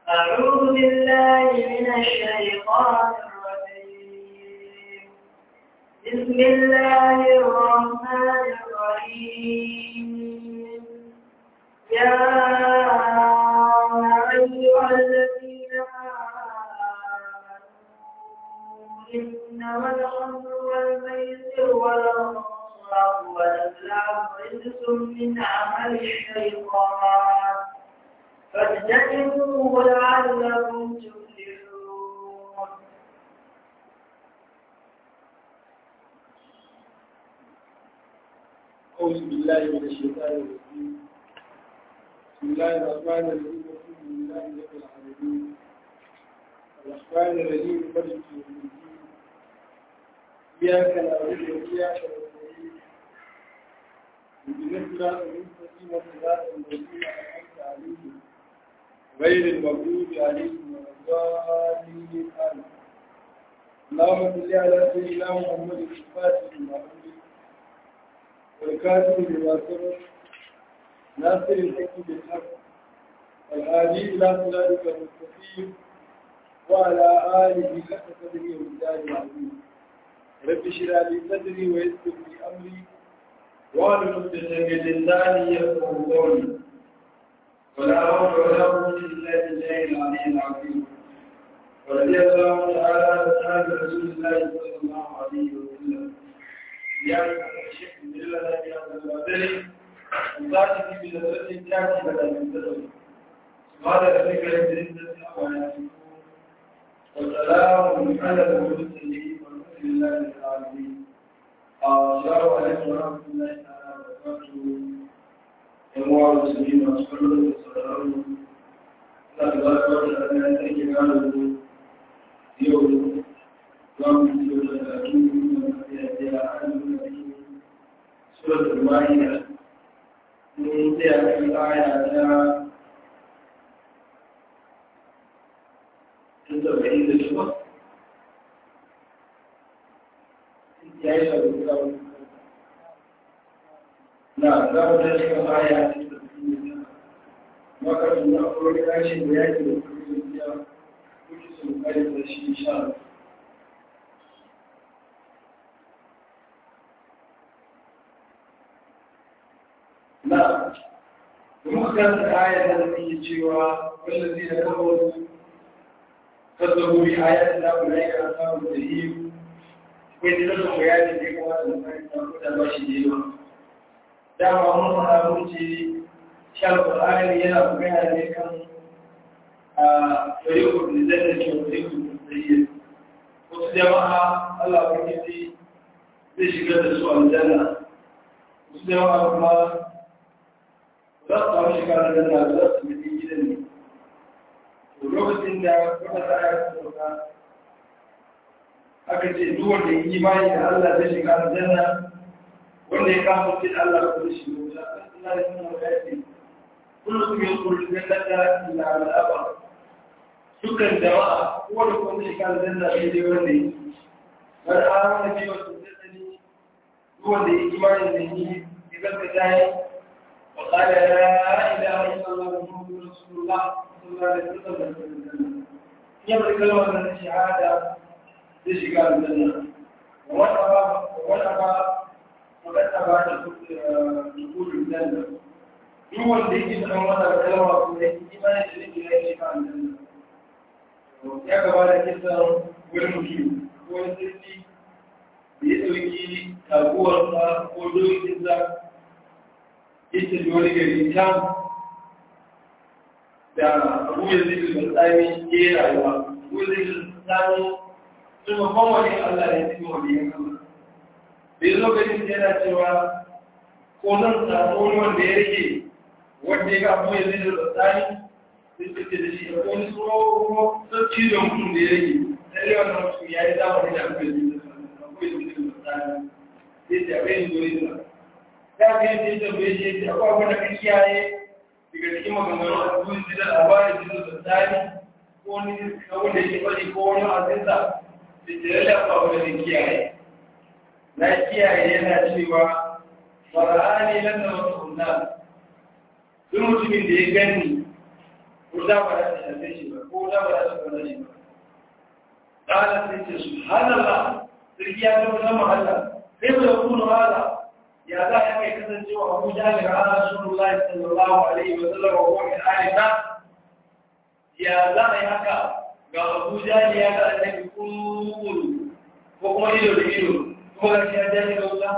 أعوذ بالله من الشيطان الرجيم بسم الله الرحمن الرحيم يا أيها الذين آمنوا إنما الخمر والميسر والأنصار والأزلام رجس من عمل الشيطان فاجتنبوه لعلكم تفلحون أعوذ بالله من الشيطان الرجيم بسم الله الرحمن الرحيم الحمد لله رب العالمين الرحمن الرحيم مالك يوم الدين إياك نعبد وإياك نستعين اهدنا الصراط المستقيم صراط الذين أنعمت عليهم غير المغضوب عليهم ولا الضالين آمين اللهم صل على سيدنا محمد الفاتح لما أغلق والكاتب بما سبق ناصر الحق بالحق والهادي إلى صراطك المستقيم وعلى آله حق قدره ومقداره العظيم رب اشرح لي صدري ويسر لي أمري واحلل عقدة من لساني يفقهوا قولي ولا حول ولا قوة إلا بالله العلي العظيم ورضي الله تعالى عن أصحاب رسول الله صلى الله عليه وسلم يا الشيخ من الله يا البدري وذاتك بنظرة تأتي بدل من تدعو سبحان ربك رب العزة عما يصفون وسلام على المرسلين والحمد لله رب العالمين السلام عليكم ورحمة الله تعالى وبركاته يا المسلمين وأصحابه وسلام Allah ta ba ta da ya take gano yau za mu ci gaba da karatu da ya a cikin suratul Ma'idah mun tsaya kan aya ta saba'in da shida ya yi sabbin zaɓen na za mu tashi kan aya ta saba'in da shida makashin na akwai kashin da yake da kuma biya kuke sun kare da shi sha na kuma kan da ayat da take cewa wallazi da kawo kazzabu bi ayat da ku ne ka samu da yi kai da lokacin bayani da kuma da kai da ba shi ne ba dama mun fara mun ce shan ƙwararri yana magana ne kan a ɗarikun da zai da ke ɗarikun da zai wasu jama'a Allah kwanci zai shigar da su aljanna wasu jama'a kuma za su samu shiga da janna za su mutu gidan ne to lokacin da wata tsaya su sauka aka ce duk wanda ya yi bayi da Allah zai shiga aljanna wanda ya kama ce da Allah ko zai shiga wuta Allah ya sanar da ya kullum ya kullu jannata illa al-aba dukkan jama'a ko da kuma shi kan janna sai dai wanda yi wani amana bi wasu jannani duk wanda ya imani da ni idan ka tayi wa qala la ilaha illa allah muhammadur rasulullah sallallahu alaihi wasallam ya bar kalmar da shahada zai shiga aljanna wa ba wa ba wa ba ta dukkan janna duk wanda yake da wannan kalma ko da imani da yake da yake kan nan ya gaba da kisan wurin mutum ko wani sirri da ya dauki taguwarsa ko dokinsa ita da wani gari can da abu ya zai da tsami ke rayuwa abu ya zai da tsami sun mafan wani allah ne cikin wani yankan da ya lokacin yana cewa ko zan samu wani wanda ya rage wanda ya ga abu ya zai da tsari sai suke da shi a wani tsoro sun cizon mutum da ya rage sai wannan mutum ya yi zamani da abu ya zai da abu ya zai da tsari sai ta bai zuri da ya ga yadda ya tambaye shi yadda akwai abin da ka kiyaye daga cikin maganganun a duniya zai da labarin zai da tsari ko wani abin da ke bari ko wani azinsa da ke lalata abin da kiyaye na kiyaye yana cewa fara'ani lan da wasu hunna duk mutumin da ya gani ko da ba za ta shafe shi ba ko da ba za ta kwana shi ba ƙala sai ce subhanallah sarki ya zama zama Allah sai mu da kuma hada ya za a kai kasancewa Abu Jahal ga Rasulullahi sallallahu alaihi wa sallam wa min alika ya za a yi haka ga Abu Jahal ya ga annabi kullu ko kuma ido da ido ko ga shi ya jahi da wuta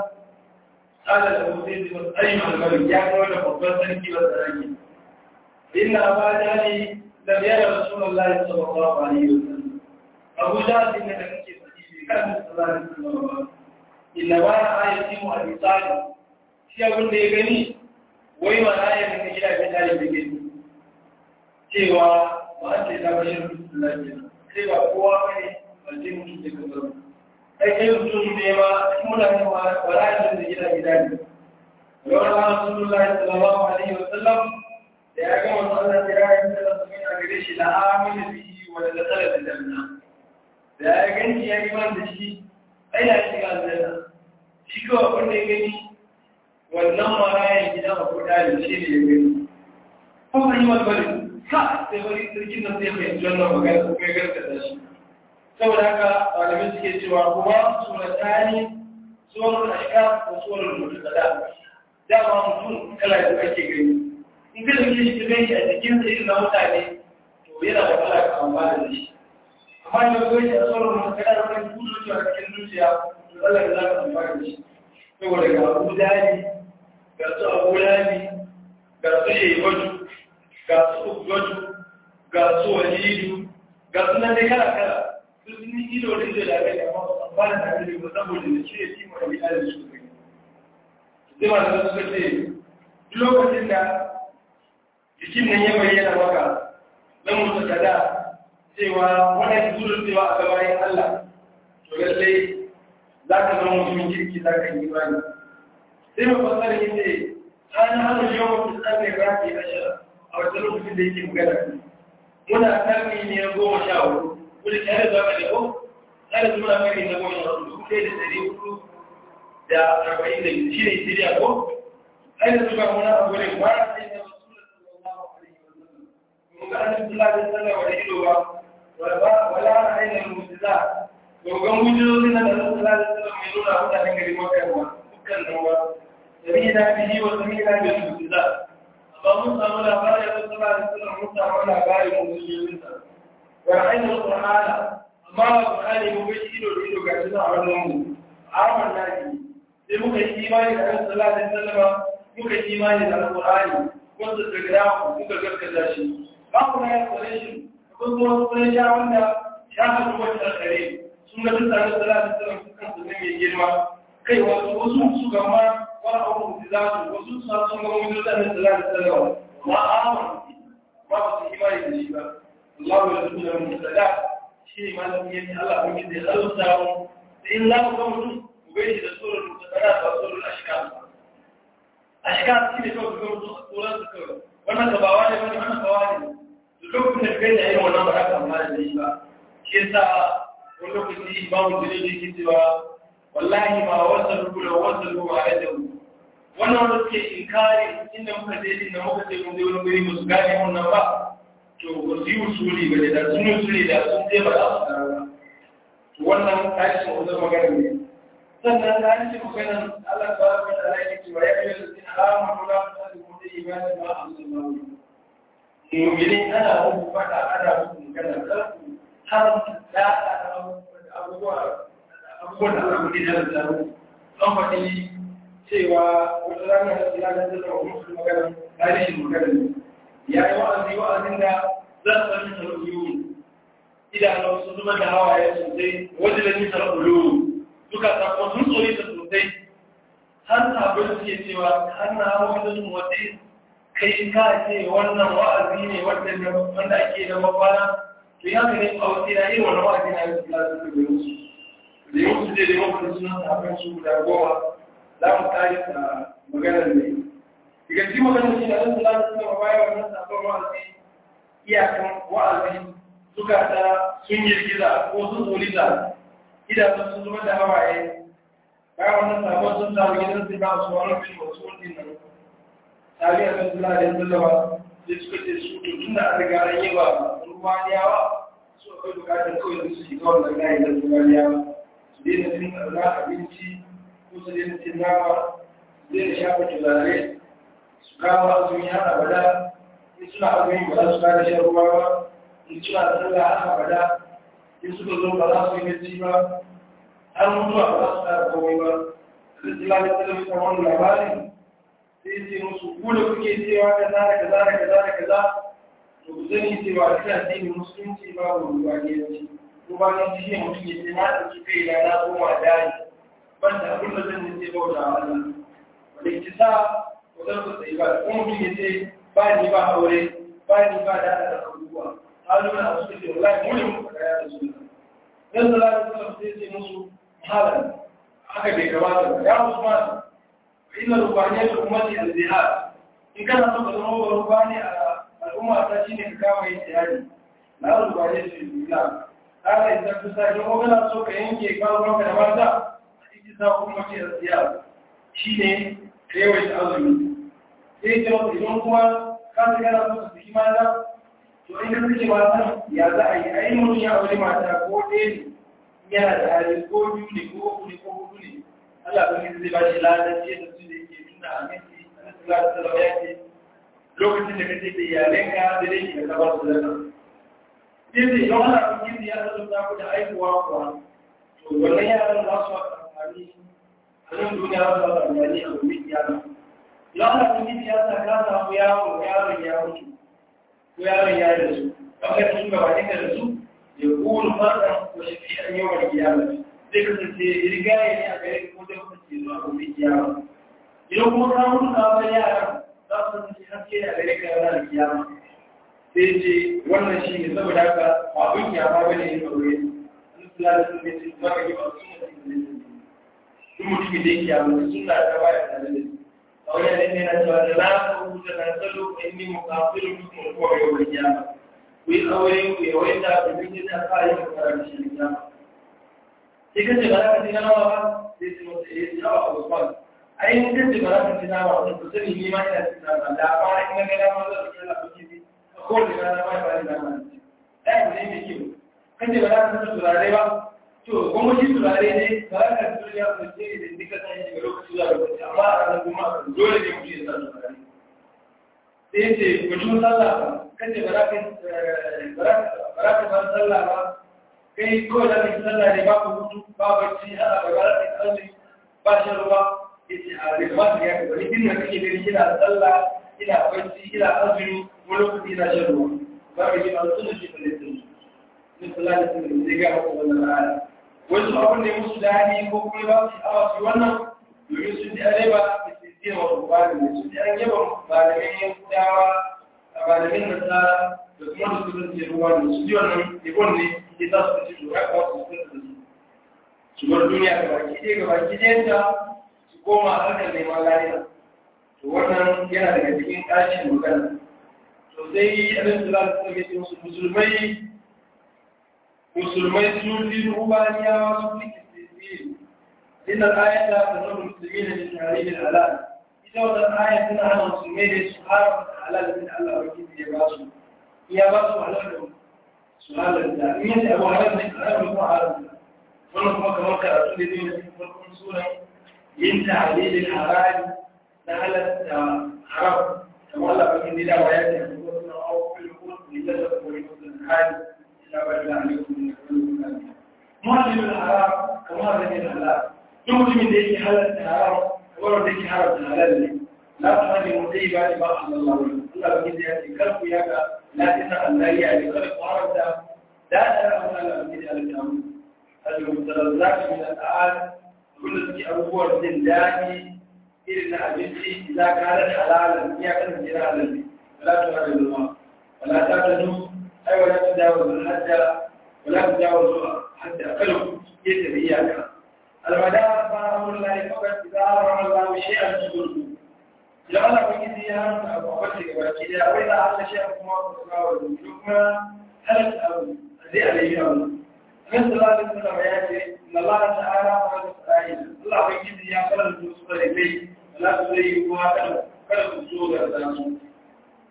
ala da mutum da ayyukan almalik ya ga wanda babban sarki ba sarki inna Abu Jahal lam yara Rasulullahi sallallahu alaihi wa sallam Abu Jahal ne da kake fadi kan sallallahu alaihi wa sallam inna ba na ayati mu a misali shi abin da ya gani wai ma na ayati ka gida ga tare da gani cewa ba a ce ta bashin lafiya sai ba kowa bane ba ce mutum da kaza ai kai mutum ne ma muna ne ma wala da gida gida ne Yawar Rasulullahi sallallahu alaihi wa sallam da ya ga wannan Allah ya yi sallallahu alaihi wa gare shi la amina bihi wa la tsala da janna da ya ganci ya yi man da shi ai ya shiga aljanna shi kawai abin da ya gani wannan marayan gida a kuɗa da shi ne ya gani kuma yi wani bari ka sai bari sarkin nan zai fahimci wannan magana ko ya gargata shi saboda haka malamai suke cewa kuma suratani tsoron ashka ko tsoron mutu kada dama mutum kala da ake gani in ka dauke shi ka gani a jikin sa irin na mutane to yana da kala ka amfana da shi amma da kawai a tsoron mutu kada da wani kudu cewa cikin zuciya to Allah ya zaka amfana da shi saboda ga abu dani ga su abu dani ga su shebaju ga su ugwaju ga su walidu ga su nan dai kala kala su sun yi ido da ido da aka yi amma ba da tare da ba saboda da shi ya ci mai bida da su kai zai ma da suka ce duk lokacin da jikin nan ya bayyana maka na mutu kada cewa wannan zurin cewa a gabayin Allah to lallai za ka zama mutumin kirki za ka yi bani sai mai fasar yi ce ana hana shi yawan fitar mai rafi a shara a wata lokacin da yake magana muna karni ne na goma sha hudu wani tare da zaka ko tare da muna karni na goma sha hudu dubu ɗaya da ɗari hudu da arba'in da shi ne siriya ko ai da suka muna abu ne ba a sai na rasulun sallallahu alaihi wa sallam mun ga annabi sallallahu alaihi wa sallam wani ido ba wala ainihin mujiza dogon hujjoji na da sallallahu alaihi wasallam mai nuna mutanen gari makar ba dukkan nan ba samina bihi wa samina bil mujiza amma mun samu labarin da sallallahu alaihi wasallam mun samu labarin mu'jizin sa wa ainihin qur'ana amma qur'ani mun ga ido da ido ga shi a wannan mu aman nabi sai muka yi imani da annabi sallallahu alaihi wasallam muka yi imani da alqur'ani wanda da gida muka gaskata shi ba ku na ya kore shi kun zo kun sha wanda sha hadu wata kare sun ga duk tare da salatu sallam sukan su ne mai girma kai wasu wasu su ga ma wani abu da za su wasu su sun ga wani da salatu sallam ma amon ba su imani da shi ba Allah ya rubuta da musada shi ma da yin Allah mun da Allah ta mu da in la ku mutum ku ga shi da surar musada ba surar ashkar ashkar shi ne kawai ga mutum surar su kawai wannan ka ba wani wannan ka wani lokacin da kai da irin wannan ba ka amma da shi ba shi yasa wani lokaci imamu jirgin ke cewa wallahi ma wasan rukula wasan ruwa a yadda mu wannan wanda suke inkari inda muka je inda muka ce mun je wani guri musu gane wannan ba to ba su yi usuli ba da sun yi usuli da sun je ba za su gano ba to wannan tashin wajen magana ne sannan tashin magana Allah ta wata da Allah ya ce wa ya yi da sin alamu la ta da kuma da ibada ma Allah mu'minin ana muku fada ana muku magana kar ku haramta da abubuwa abubuwan da aka gudu da zaru an faɗi cewa wata rana da tsira da zai zama musu magana tarihin magana ne ya yi wa'azi wa'azin da za su sami sarƙuyu idanun su zuba da hawaye sosai wajen da nisar ulu duka sakon sun tsori ta sosai har sabon suke cewa har na hawa da sun wata kai ka ce wannan wa'azi ne wanda ake da mafana to ya ne a wasu na irin wani wa'azi na yau da su da yau da yau su da yau da suna sabon su guda goma za mu kare ta maganar ne daga cikin maganar shi da nan su lafi suna baya wannan sabon wa'azi iyakan wa'azi suka ta sun girgiza ko sun tsoriza idanun sun zama da hawaye bayan wannan sabon sun samu gidan su ba su wani bin wasu wani nan tare da sallallahu alaihi wasallam sai suka ce su to tun da an riga an yi wa rumaniyawa su akwai bukatar kawai su shiga wannan layi na rumaniyawa su daina cin tsarna abinci ko su daina cin nama su daina shafa turare su kama azumi har abada in suna azumi ba za su kada shan ruwa ba in suna sallah har abada in suka zo ba za su yi bacci ba har mutuwa ba za su kada komai ba da islamin talabijin wani labarin sai ce musu ku da kuke cewa kaza da kaza da kaza da kaza to ku sani cewa ina addinin musulunci babu rubaniyanci rubaniyanci shi ne mutum ya ce na ɗauki kai na na koma dari ban da abin da zan yi ce bauta wa Allah wanda ki sa ko zan ku tsayi ba ko mutum ya ce ba ni ba aure ba ni ba da da abubuwa haluna a suka ce wallahi mu ne muka kaya da sunna dan sallallahu alaihi wasallam sai ce musu halan haka bai kamata ba ya Usman inna rubaniyar ummati al-zihad in kana so ka zama ba rubani a al'umma ta shine ka kama yin jihadi na rubaniyar su islam kana idan ka sa ko kana so ka yanke kawo da mata a cikin sa ummati al-zihad shine ka yawaita azumi sai ce wata idan kuma ka ta kana so ka saki mata to in ka saki mata ya za a yi a yi mutum ya aure mata ko ɗaya ne yana da hali ko biyu ne ko uku ne ko hudu ne Allah ba zai ba shi ladan ce da su da yake nuna a miki a nasu ladan salawa ya ce lokacin da kace da iyalanka da dai ki ka ba su zaka sai da yau ana cikin ya zo da ku da aikuwa kuwa to wannan yaran za su amfani a nan duniya za su amfani a gobe kiyama yau ana cikin ya sa ka samu yaro yaron ya mutu ko yaron ya da su kawai sun gaba da su ya kuru fasa ko shi an yawan kiyama zai kasance rigaye ne a gare ko zai kasance zuwa gobe kiyama idan kuma ka mutu ka bar yara za su kasance haske a gare ka yana da kiyama sai ce wannan shi ne saboda haka ba abin kiyama bane yin aure an kula da sun ce ba ka yi ba su ne su ne duk mutumin da yake kiyama sun na ta baya tare da a wani ne ne na cewa da na ka rubuta na salo ko inni mukafirin mutum ko yau da kiyama ku yi aure ku yawaita da duk da ka yi ka karanta shi kiyama sai kace ba za ka ci nawa ba sai su mutu ya ci nawa a usman ai in kace ba za ka ci nawa ba ku sani ni ma ina ci nawa da ba in ga gada ma zan ci nawa ki bi a kowace rana ba ba ina ma ci ai ne mai kyau kace ba za ka ci turare ba to kuma shi turare ne ba za ka ci turare ba sai idan duka san shi ga lokaci zuwa lokaci amma a ranar juma'a kan dole ne mutum ya sa turare sai ce mutum sallah ba kace ba za ka ba za ka bar sallah ba kai ko da kake sallah ne babu hutu ba bacci ana bagara da kalli ba shi ruwa yace a da ba ya ga wani din da kake gani kina sallah ina bacci ina azumi wani lokaci ina shan ruwa ba ga ji an sunna shi da lissin ni sallah da sunna ne ga maka wannan aya wasu abun ne musu dadi ko kuma ba su awa su wannan domin sun ji areba da ke ce wa rubani ne sun ji an yaba malamin yankudawa malamin nasara da kuma da su zance ruwa ne su ji wannan ibon ne ke za su ci lura ba su sun da su su bar duniya ga baki ɗaya ga baki ɗayanta su koma harkar neman lafiya to wannan yana daga cikin ƙarshen magana to sai abin da za su tsaye musu musulmai musulmai sun fi rubaniyawa sun fi kisiri inda ayata ta zama musulmi da min tarihin halal ita wannan ayat tana hana musulmai da su haramta halal da Allah wakili ya ba su ya ba su halal da سؤال التأمين أبو هرم نكرار هو عالم ونحن كما قرأت لدينا في فرق سورة من تعليل الحرام نهلت حرام كما الله بكين دي وآيات يقولون أو في الوقود لجسد ولكل الحال إلا بألا عليكم من كل معلم الحرام كما رجل الحلال يمكن من ذلك حالة الحرام كما ذلك حالة الحلال لا تهاجم طيبا لما أحل الله الله بكين دي يأتي كرف ياك لا تسأل لا يعني خلق عرفت لا ترى ولا من الأمر المتلذات من الآن كل في أبوه الزنداني إلى أبنتي إذا كانت حلالا هي كانت جلالا فلا تغرب الله ولا تعتدوا أي ولا تجاوز الحد ولا تجاوز حتى أقلوا يتر إياك المدار فأمر الله فقط إذا أمر الله شيئا تقوله إذا الله بكي زيان أبو أبسك وكذا وإذا أعطى شيئا كما تقاوله ثم هل أبو zai alayhi Allah. Annabi sallallahu alaihi wasallam ya ce inna Allah ta'ala wa ta'ala Allah bai kidi ya fara da su da kai Allah su zai yi kuma kada kada ku so ga su.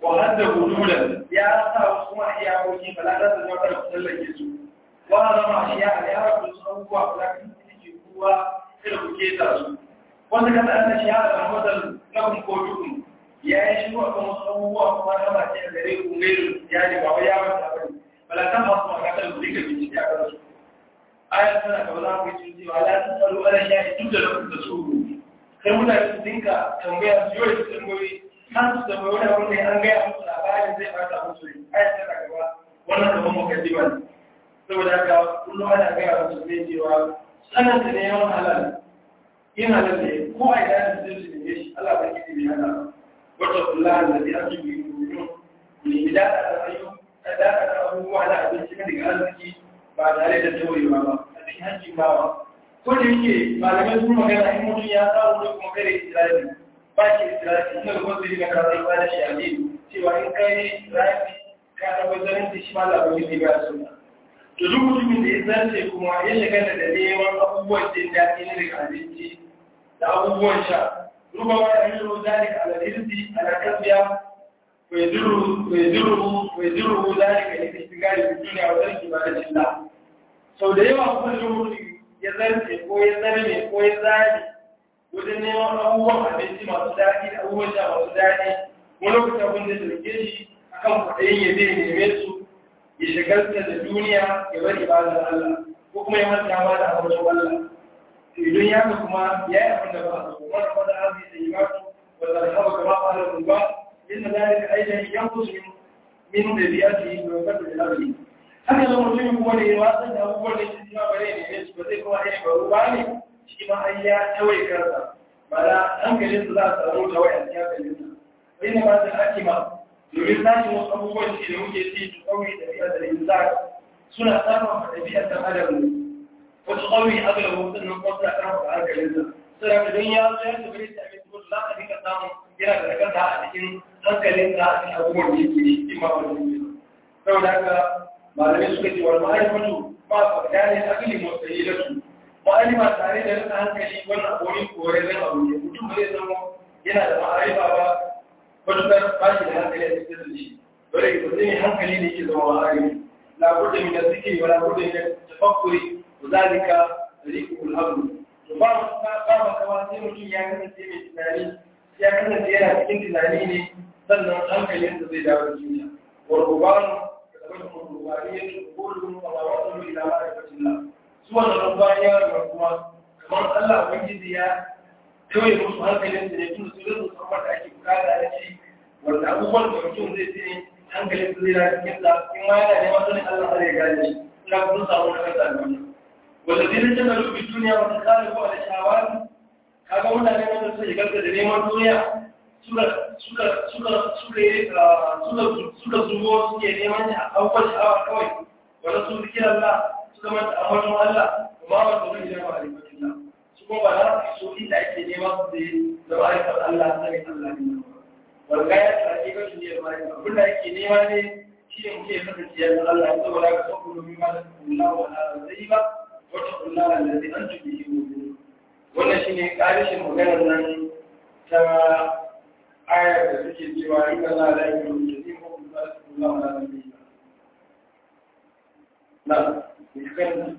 wa hadda hududan ya sa wasu kuma iyakoki ba za ta zama kada ku tsallake su wa zama shi ya ya rabu su abubuwa ba za ku yi kuwa kada ku keta su wanda ka ta ana shi ya da matsal na kun ko dukun ya yi shi wa kan wasu abubuwa kuma na ba ce a gare ku gairu ya ne ba wai ya wata ba ne bala ta masu makatar ku rika bincike a kansu ayat tana gaba za ku yi cewa la ta tsaro ala ya yi duk da lokacin da su kai mutane su dinka tambaya su yi su tambayoyi har su tambayi wani abu ne an gaya musu labarin zai bata musu ne ayat tana gaba wannan gaban mukaddima ne saboda haka kullum ana gaya musu ne cewa sanin da ne yawan halal yin halal ne ko a idan da zai su ne shi Allah ba ki ne hana wata kula da zai ake yi ne da da ayyuka da da abubuwa na abinci na daga arziki ba tare da taurewa ba a cikin hakkin bawa ko da yake malamai sun magana in mutum ya samu da kuma kare israeli ba shi israeli ina da wasu riga karatu ba da shi a ne cewa in kai israeli ka tabbatar da shi ma labarin ne ba su to duk mutumin da ya zarce kuma ya shiga da neman abubuwan jin daɗi na daga abinci da abubuwan sha ruba wa ya yi zalika ala rizqi ala kasbiya ويدره ويدره ذلك للاستقال في الدنيا وترك عبادة الله sau da yawa kuma da mutum ya zarce ko ya zarme ko ya zari wajen neman abubuwan abinci masu daɗi da abubuwan sha masu daɗi wani lokacin abin da dauke shi akan kwaɗayin ya zai neme su ya shagalta da duniya ya bari ibadar Allah ko kuma ya manta ma da abin Allah idan ya ga kuma ya yi abin da ba a so wani wanda an zai yi ba su wanda da haɓa kama ƙwarar ba إن ذلك أيضا ينقص من من ذريته ويقدر الأرض haka zama mutum kuma da ya wasan da abubuwan da shi ma bare ne su ba zai kuma irin baro ba ne shi ma ai ya tawaye kansa ba da hankalin su za a samu tawaye a cikin hankalin sa bai ne ba da ake ma domin sashi wasu abubuwan shi da muke ci su kawai da biyar da insan suna samun ɗabi'ar ɗan adam ne wasu kawai agalabu sannan kuma suna karfafa hankalin sa suna da don ya zo ya tabbata da abin da za ka dinga samun yana da kanta a cikin hankalin da a cikin abubuwan da yake cikin ma'amalin ne saboda haka malamai suka ce wani ma'aikatu ba su gane akali motsayi da su ma'alima tare da rasa hankali wannan wani korarren abu ne mutum ba zai zama yana da ma'arifa ba matukar ba shi da hankali a cikin da shi dole ba zai hankali ne ke zama ma'arifa labur da min da suke wa labur da min tafakkuri wa zalika riqul hamd to ba ba ba kawai sai mutum ya kasance mai tunani ya kasance yana cikin tunani ne sannan hankalinsa zai dawo cikin sa warkuban da wani rubaniya ne kullum a wasu ila ma'aikacin la su wannan rubaniya da kuma kamar Allah ubangiji ya kawai musu hankalin su ne tun su rinsu samar da ake bukata da shi wanda abubuwan da mutum zai ce hankalin su zai dawo cikin sa in ma yana neman sanin Allah zai gane shi ina kun samu na kasa da wannan wanda zai rike da rubi duniya wata kare ko da shawari kaga mutane wanda suka shigar da neman duniya suka suka suka suka suka suka zubo suke neman shi a kawai sha'awa kawai wanda su zikir Allah suka manta ambaton Allah kuma ba su rike da ma'arifatin Allah su kuma ba za su so inda ake neman su da ma'arifar Allah sai Allah ne wanda ya ta ake ga shi ne ma'arifa abin da ake nema ne shi ne muke kasance yanzu Allah ya saboda ka so ku domin ma da Allah wa ala zai ba wata Allah allazi antum bihi mu'minun wannan shi ne ƙarishin maganar nan ta ayar da suke cewa in ka za a da yi rubuta zai ko kuma za su kula wa ranar da yi na kan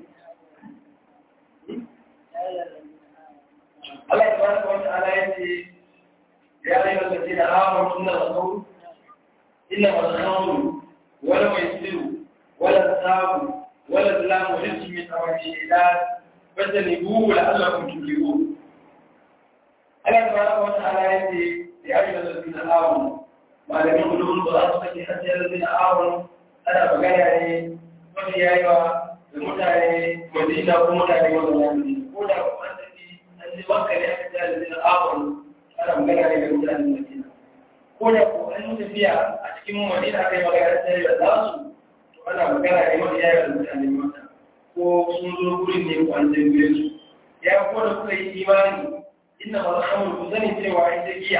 Allah ta baraka wata ala ya ce ya yi wata ce da hawa suna da sauru ina masu sauru wala mai tsiru wala sabu wala zalamu rinsu min tsawon shaidan فاجتنبوه لعلكم تفلحون Allah tabaraka wa ta'ala yace ya ayyuhal ladina amanu malamin ulumul qur'an suka ce hatta ya ladina amanu ana magana ne wani yayiwa da mutane Madina ko mutane wanda ya yi ko da ko an tafi an ji makka ne aka ce ladina amanu ana magana ne da mutane Madina ko da ko an tafiya a cikin Madina aka yi magana da ya za su to ana magana ne wani yayiwa da mutane Makka ko sun zo gurin ne ko an tambaye su ya ko da kuka yi imani inna ma rahamul ku sani cewa ita giya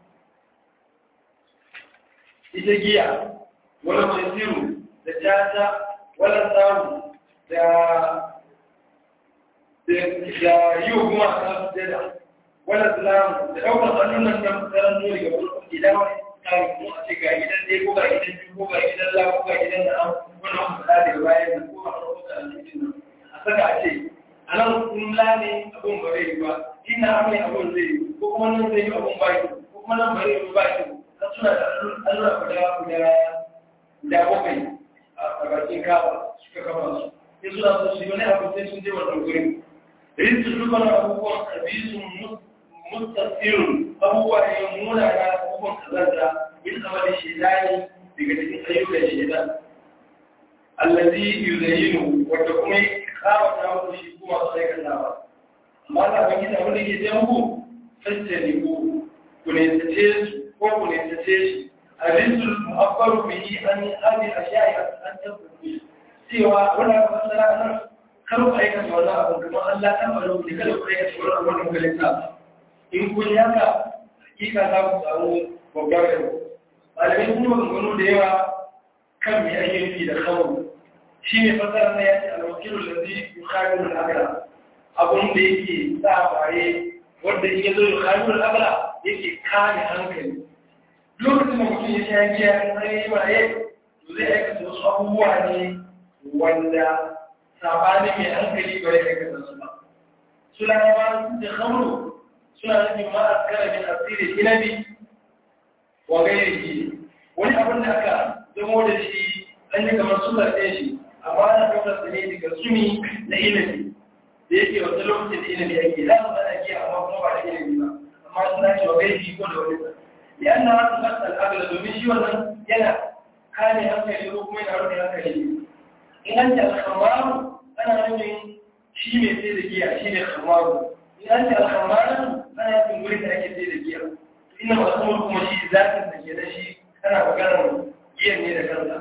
ita giya wala masiru da jata wala samu da da yi wa kuma ta sujada wala salamu da ɗaukar hannun nan da tsaron nuri ga wani idan kare mu a ce ga gidan ɗaya ko ga gidan biyu ko ga gidan la ko ga gidan da an wani an faɗa daga bayan nan ko a farko da aljihin nan a saka a ce a nan kun la ne abun ba zai yi ba ina ame abun zai yi ko kuma nan zai yi abun ba yi ko kuma nan ba zai yi ba yi har suna da allura guda guda guda bakwai a bakin kafa suka kafa su sai suna so su yi wani abu sai sun je wannan gurin rinsu dukkan abubuwan kabisun mustafirun abubuwa ne muna na abubuwan kazanta yin zama da shedani daga cikin ayyukan shedan allazi yuzayinu wanda kuma ya kawata muku shi kuma su aikata ba amma da ban gida wanda ke jan ku sassani ku ku ne tace su ko ku ne tace shi arinsul mu'abbaru bihi an hadi ashiya'i an tabbuki cewa wannan fasara nan kar ku aikata wannan abu kuma Allah ta baro ku kada ku aikata wannan abu da kuka in kun yaka hakika za ku samu babbar yau malamai sun maganganu da yawa kan mai ayyuki da kawo shi ne fasara na yace alwakilun da zai yi khairun al'agara abun da yake sa baye wanda in ya zo yi khairun al'agara yake kame hankali lokacin da mutum ya sha giya in an yi maye to zai aikata wasu abubuwa ne wanda sabanin mai hankali bai aikata su ba suna yawa sun ce khamru suna nufin ma a kara min asiri inabi wa gairi wani abin da aka zamo da shi an yi kamar suna ɗaya shi amma ana ɗaukar sa ne daga sumi na inabi da yake wata lokacin da inabi ake za su ana giya amma kuma ba da inabi ba amma suna ce wa gairi ko da wani sa ya an na hasu masu al'adar domin shi wannan yana kame hankali ko kuma yana rufe hankali in an ce alhamaru ana nufin shi mai sai da giya shi ne hamaru in ce alhammaran ana yin wurin da ake sai da giya ina masu kuma shi zafin da ke da shi ana maganar giyan ne da kansa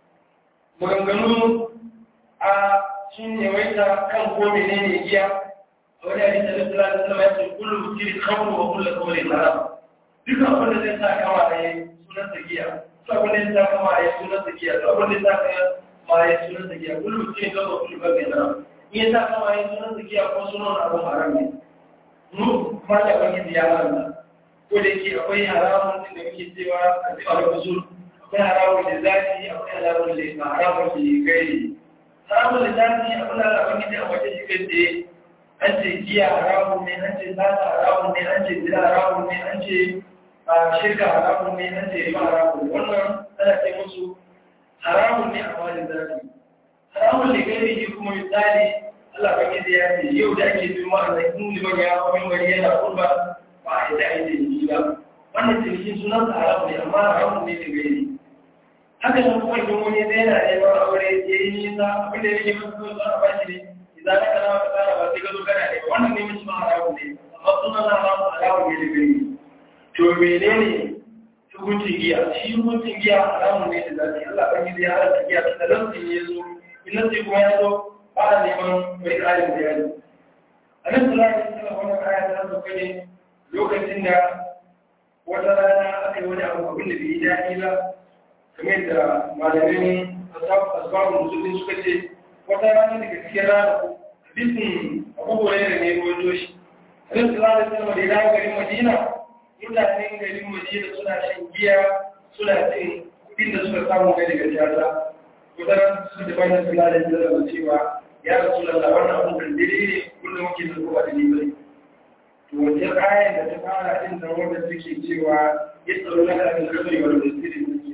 maganganu a sun yawaita kan ko menene giya a wani hadisi da sallallahu alaihi wasallam ya ce kullu kiri khamru wa kullu qawli haram dukkan abin da zai sa kama da yayi sunan sa giya to abin da zai sa kama da yayi sunan sa giya to abin da zai sa kama da yayi sunan sa giya kullu kiri khamru wa kullu qawli haram in ya sa kama yayi sunan sa giya ko sunan abu haram ne mu kuma da wani ya haramta ko da yake akwai haramun da muke cewa a cewa da usul akwai haramun da zafi akwai haramun da ba haramun da gairi haramun da zafi abin da Allah wani da wajen shi kai tsaye an ce giya haramun ne an ce sata haramun ne an ce zina haramun ne an ce shirka haramun ne an ce riba haramun wannan ana ce musu haramun ne a wajen zafi haramun da gairi shi kuma misali Allah ba ke ya ce yau da ake bin ma'ana in liman ya wani wani yana kurba ba a yi da ake yi ba wannan cinikin sunan sa haramu ne amma haramu ne da gairi haka nan kuma idan wani zai yana neman aure ya yi nisa abin da yake masu zuwa zuwa ba shi ne idan aka kana ka tsara ba sai ka zo kana ne wannan ne mashi ma haramu ne amma sunan sa haramu haramu ne da gairi to menene hukuncin giya shi hukuncin giya haramu ne da zafi Allah ba ke ya halatta giya da lantin ya zo in lantin kuma ya zo ba a neman mai ƙarin bayani a nan tura da suna wani kaya ta sauka ne lokacin da wata rana aka yi wani abu abin da bai yi daɗi ba kamar da malamin asbabun musulun suka ce wata rana daga cikin rana hadisin abubuwa ne da ne ruwaito shi a nan tura da suna da ya garin madina mutanen garin madina suna shan giya suna cin kuɗin da suka samu ga daga jata kusan su da bayan suna da zama cewa ya rasu lalla wannan abin kan daidai ne kullum muke da kowa da ni bai to wajen ayan da ta fara din da wanda suke cewa ya tsaro na kan kabari wanda da sirri suke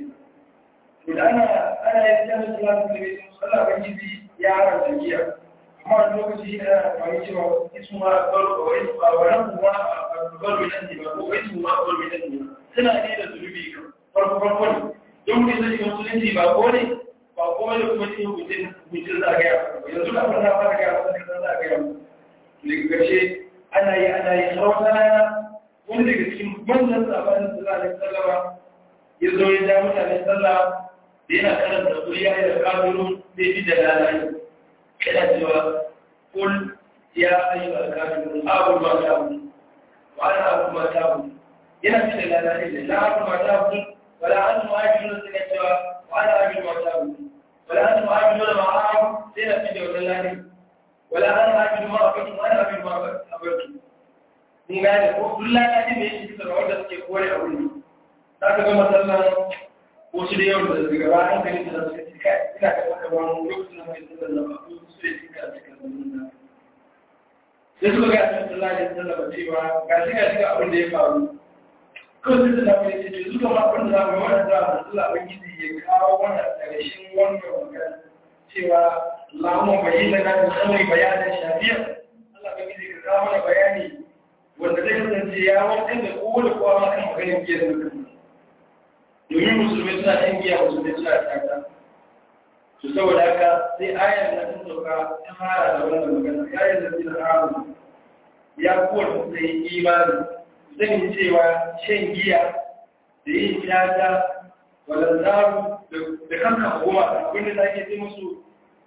to da ana ana yin jami'a salatu da bai sallah ban gizi ya haramta giya amma wani lokaci shi ana amfani cewa isu ma baro wa isu a wannan kuma baro nan ne ba ko isu ma baro nan ne suna ne da zulubi kan farko farko ne don mutum zai shiga musulunci ba ko ne ba kuma da kuma cikin hutun hutun za a gaya yanzu da abin da fara gaya wasu kasar za a gaya daga ƙarshe ana yi ana yi har wata rana wani daga cikin manzan sabanin sallah da sallama ya zo ya ja mutane sallah da yana karanta kuriya da kafirun zai fi da lalai yana cewa kul ya ayyu al-kafirun abu ma ta'budu wa ana abu ma ta'budu yana fi da lalai da la abu ma ta'budu wala antum ajilun suka cewa وأنا أجل ما تعبد ولا أنتم عابدون ما أعبد سينا في دولة الله ولا أنا أجل ما أعبد وأنا أجل ما أعبد mun gane ko duk lalacin da yake cikin rawar da suke kore a wuri za ka gama sallan wasu da yawan da daga ba hankali da suka ce kai ina ga maka ba mu lokacin da mai sallan da ba ko su ne suka cika sallan da sai suka ga annabi sallallahu alaihi wasallam cewa ga shi ga shi abin da ya faru ko sai da mai ce su kuma abin da za mu yi wannan da Allah ubangiji ya kawo wannan ƙarshen wannan magana cewa Allahumma bayyana lana khamri bayanan shafiya Allah ubangiji ka kawo mana bayani wanda zai kasance ya wancan da kowane kowa ma kan maganin giyar da kan domin musulmai suna yin giya musulmai suna taka to saboda haka sai ayar da ta sauka ta fara da wannan magana ayar da zai haramu ya kowace suka yi imani zan yi cewa shan giya da yin shata walantaru da kanka goma abinda da ake ce musu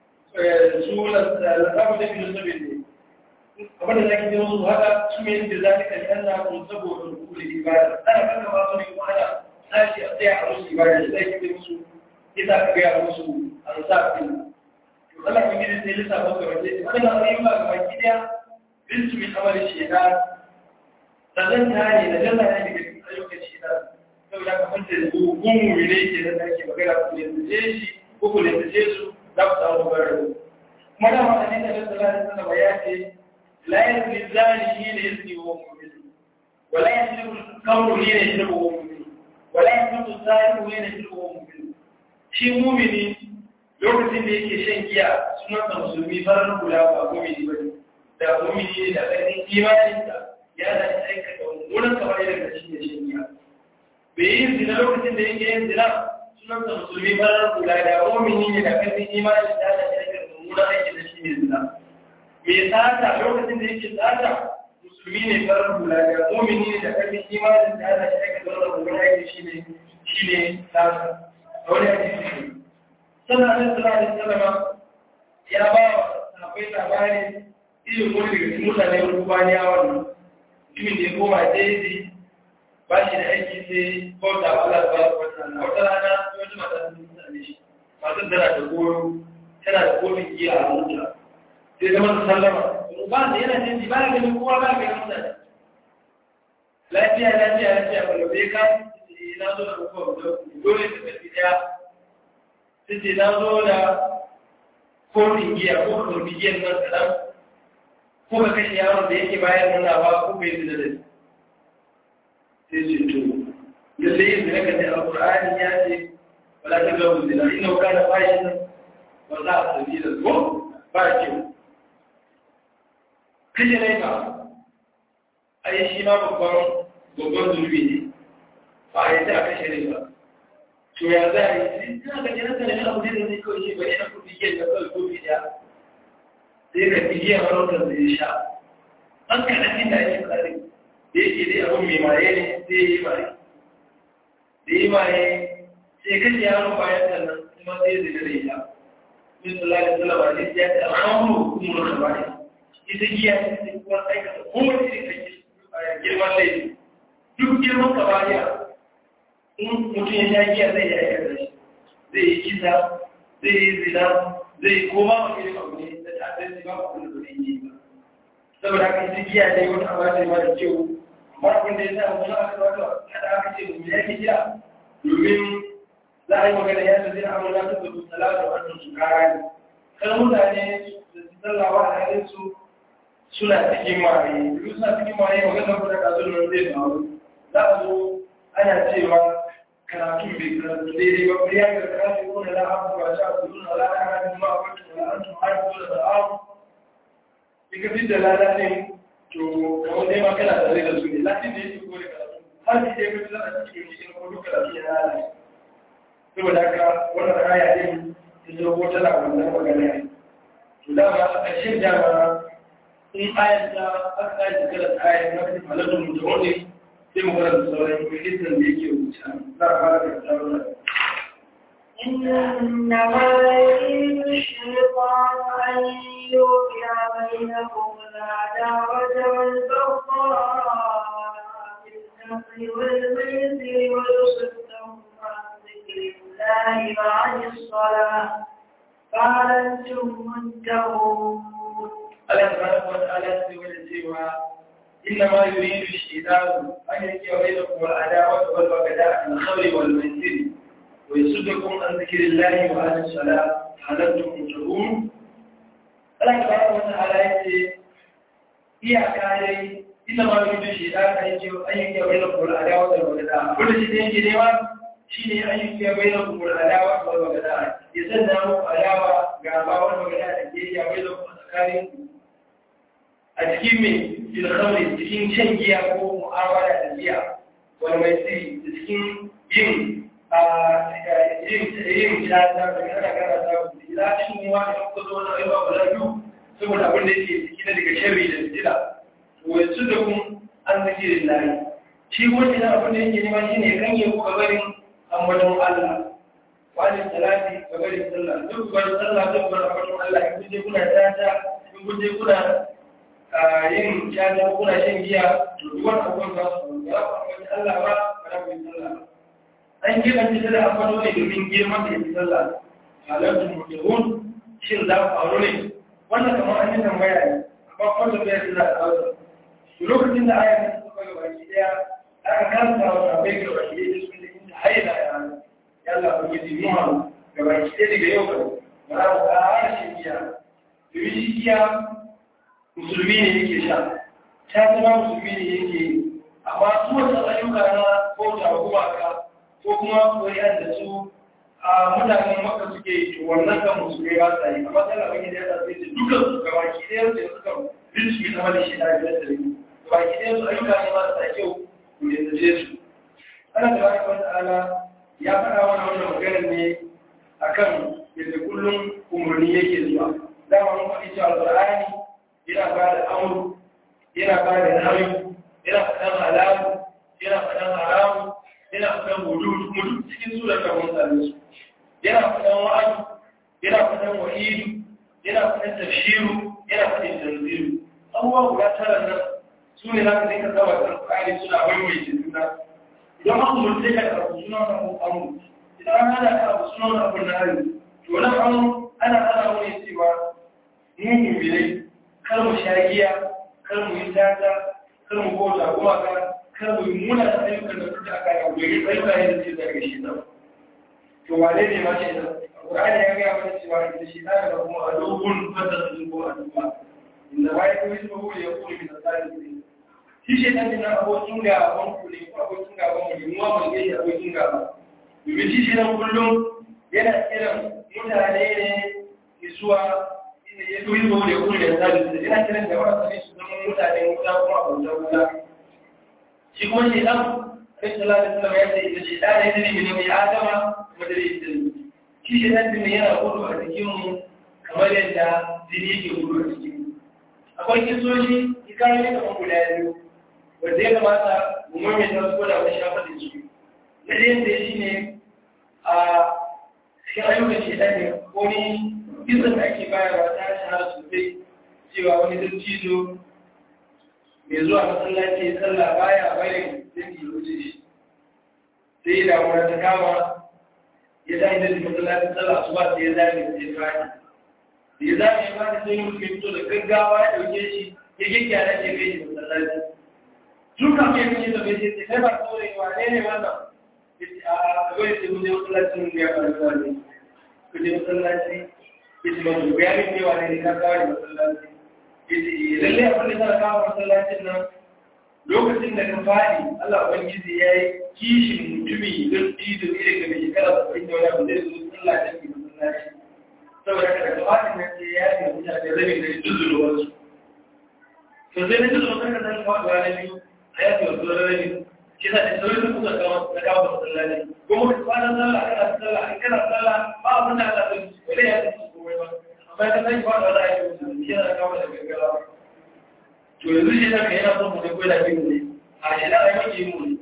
su lantaru da biyu sabi ne abinda da ake ce musu haka su ne da za ka kalli Allah kun saboda rukuli ibada ana kanka ba su ne kuma ana tashi a tsaya a musu ibada da zai ce musu ita ka gaya musu an sa fi to Allah kun gidi sai lissafa ga waje wannan ayyuka ga baki daya bintu min amali shaytan kazanta ne da jalla ne daga ayyukan shaytan saboda ka fanta da gumu ne ke da ake magana ku ne da shi ko ku ne da su za ku samu bararo kuma da ma hadisi da sallallahu alaihi wasallam ya ce la yazni zani shi ne yazni wa mu'min wala yazni kamru ne yazni wa mu'min wala yazni zani ne yazni wa mu'min shi mu'mini lokacin da yake shan giya sunan musulmi farar kula ba mu'mini bane da mu'mini da ƙarfin imaninsa ya da aikata mummunan kamar yadda shi ne shan giya bai yi zina lokacin da yake yin zina sunan sa musulmi farar kula da mu'mini ne da ƙarfin imanin da da aikata mummunan aiki da shi ne zina mai tsata lokacin da yake tsata musulmi ne farar kula da mu'mini ne da ƙarfin imanin da da aikata mummunan aiki shi ne shi ne tsata a wani hadisi ne sannan annabi sallallahu alaihi wasallam ya ba wa sahabbai labarin irin wani daga cikin mutane rubaniya wannan mutumin da ya koma daidai ba shi da aiki sai bauta wa Allah ba wa ta'ala wata rana wata mata sun same shi masu tana da goro tana da kofin giya a mota sai zama da sallama ba da yana jin ba ya ganin kowa ba ya ganin mutane lafiya lafiya lafiya ba da bai ka na zo da kowa dole ta tafi daya sai ce na zo da kofin giya ko kofin giyan nan kaɗan ko ka kashe yaron da yake bayan nuna ba ko bai zina da sai ce to lalle yin zina kan da alƙur'ani ya ce wala ta gabu zina ina ka da bashi nan ba za a sabi da ko ba kyau kashe ne ka ai shi ma babban babban zunubi ne ba a yi ta kashe ne ba to ya za a yi sai ka jira ka da abu ne da zai kawai shi ba ina kuɗi ke da kawai kofi ɗaya sai ka fi giya marautar da ya sha an kaɗan da ake tsari da yake dai abin mai maye ne sai ya yi maye da yi maye sai kashe yaro bayan sannan kuma sai ya zai da ita min sallallahu alaihi wasallam ne ya ta amuru kuma da bai ita giya ce kuma aikata kowace irin kake girman laifi duk girman kabariya in mutum ya sha giya zai yi aikata shi zai yi kisa zai yi zina zai koma wa irin abu ne da ta'adar ba ku da zai yi ba saboda haka ita giya ne wata abu ce mara kyau amma abin da ya sa mutum aka wata hada aka ce mu ya ke giya domin za a yi magana ya ta zai amurna ta da salatu a su kara ne kan mutane da su sallawa a halin su suna cikin maye duk suna cikin maye magana ko da kazun nan zai faru za a zo ana cewa karatu bai karatu daidai ba ya ga karatu ko da la'abu ba sha su nuna la'abu ma a kwanci da la'antu har su da la'abu in ka fi da lalatin to kamar dai ma kana tare da su ne latin da yake kore karatu har shi dai ka fi zana cikin cikin ko duk karatu ya lalace saboda haka wannan aya din ta zo ko tana wannan magana ne to dama a ƙarshen dama in ayar ta aka kaji kalan ayar na fi halattun mutum ne sai mu karanta sauran hadisin da yake wuce za a fara da sauran إنما يريد الشيطان أن يوقع بينكم العداوة والبغضاء في الخمر والميسر ويصدهم عن ذكر الله وعن الصلاة فهل أنتم منتهون Allah subhanahu wa ta'ala sai wani cewa inna ma yuridu shaytanu an yake wa bainakum al-adawa wal baghdha al-khamri wal maisir wa yasuddukum an dhikrillahi wa an as-salat halantum muntahun Allah tabaraka wa ta'ala yace iyaka dai inna ma yuridu shaytanu an yake an yake wa bainakum al-adawa wal baghdha kullu shi yake nema shine an yake wa bainakum al-adawa wal baghdha ya sanya muku adawa ga ba wal baghdha da ke ya bainakum tsakaninku a cikin mai filhamri cikin shan giya ko mu'amala da giya wani mai tsiri da cikin yin yin shata da kana kana ta kuɗi za a cikin yi wani ko zo na ayyuka guda biyu saboda abin da yake ciki na daga sharri da fitila to yanzu da kun an zikirin layi shi wani na abin da yake nema shi ne kan yi gabarin ambaton Allah wani salati gabarin sallah duk wani sallah duk wani ambaton Allah in kuje kuna tata in kuje kuna yin caja kuna shan giya to duk wani abubuwan za su ya ku Allah ba ba za ku yi sallah ba an keɓance ta da amfano ne domin girman da ya fi sallah halartun mutuhun shin za ku faru ne wannan kamar an yi tambaya ne amma kwanta bai da za a kawo su lokacin da aya ne suka ga baki daya aka kasa wa sabai ga baki daya sun da inda haila ya rana ya Allah ku yi zimuwa ga baki daya daga yau ga ba za ku ƙara shan giya domin shi giya musulmi ne yake sha ta zama musulmi ne yake amma su wasu ayyuka na bauta wa gumaka ko kuma koyar da su a mutanen maka suke yi to wannan kan musulmi ba sa yi amma tana wani da ya sa sai dukkan su ga baki ɗaya da suka rinsu yi zama da shi da biyar da rini baki ɗaya su ayyuka ne masu kyau ku yanzu su ana da wani wata ala ya faɗa wani wannan maganar ne akan yadda kullum umarni yake zuwa dama mun faɗi cewa alƙur'ani yana ba da amuru yana ba da nayu yana faɗan halamu yana faɗan haramu yana faɗan hudu kuma duk cikin surar da mun same su yana faɗan wa'adu yana faɗan wa'idu yana faɗan tafshiru yana faɗin tanziru abubuwa guda tara nan su ne za ka dinka saba kan ƙari suna waiwaye juna idan an umarce ka da abu suna wani abu amuru idan an hana ka abu suna wani abu na hari to wani abu ana hana wani cewa mu mumbilai kar mu sha giya kar mu yi tata kar mu bauta kuma ka kar mu yi muna da ayyukan da suka aka yi domin ayyuka ne da ce daga shi nan to wane ne ma shi nan Qur'ani ya ga mana cewa da shi da da kuma adubun fata su ko aduba inda bai ko yi ko ya ko min tsari shi shi dan nan abokin ga ban ku ne ko abokin ga ban mu mu ma ga ya abokin ga ba domin shi shi nan kullum yana kiran mutane ne zuwa ya turi ba da kuma da zabi da ina kiran da wasu su zama mutane wuta kuma bauta wuta shi kuma shi dan kai sallallahu alaihi wasallam ya ce da shi da ne ne ne mai adama kuma da ita shi shi dan din yana gudu a cikin mu kamar yadda jini yake gudu a cikin mu akwai kisoshi hikayoyi da kuma guda biyu wanda ya kamata mu mai da su da wani shafa da su na da yadda shi ne a cikin ayyukan shi ne ko ni izin da ake bayarwa ta shahara sosai cewa wani dattijo mai zuwa masallaci sallah baya bayan zai yi wuce shi sai da wani ta kama ya zai da masallacin sallah su ba sai ya zai da ya fadi da ya zai ya fadi sai mutum ya fito da gaggawa ya dauke shi ya gyaggyara ke kai shi masallaci tun kafin ya fice da bai sai kai ba saurayi wa ne ne wannan a kawai sai mun je masallacin ya fara ne ku je masallaci yace ba su bayanin cewa ne ne ka kawo da masallaci yace lalle abin da ka kawo masallacin nan lokacin da ka fadi Allah ubangiji ya yi kishin mutumi don tido ne daga mai shekara saba'in da wani abu zai zo sallah da ke masallaci saboda kada ka fadi na ce ya yi mutane rabin da duzuru wasu to sai na duzuru kan ka san kawo da wani biyu a yafi wasu rabin shi sa da sauran da kuka kawo da kawo masallaci kuma ka kwana sallah kana sallah in kana sallah ba abin da Allah zai wale ya zai komai ba amma ka sai ba da za a yi musu shi yana kawo da gaggawa to yanzu shi zaka yana son mu da koyi da bin ne a shi da ai maki mu ne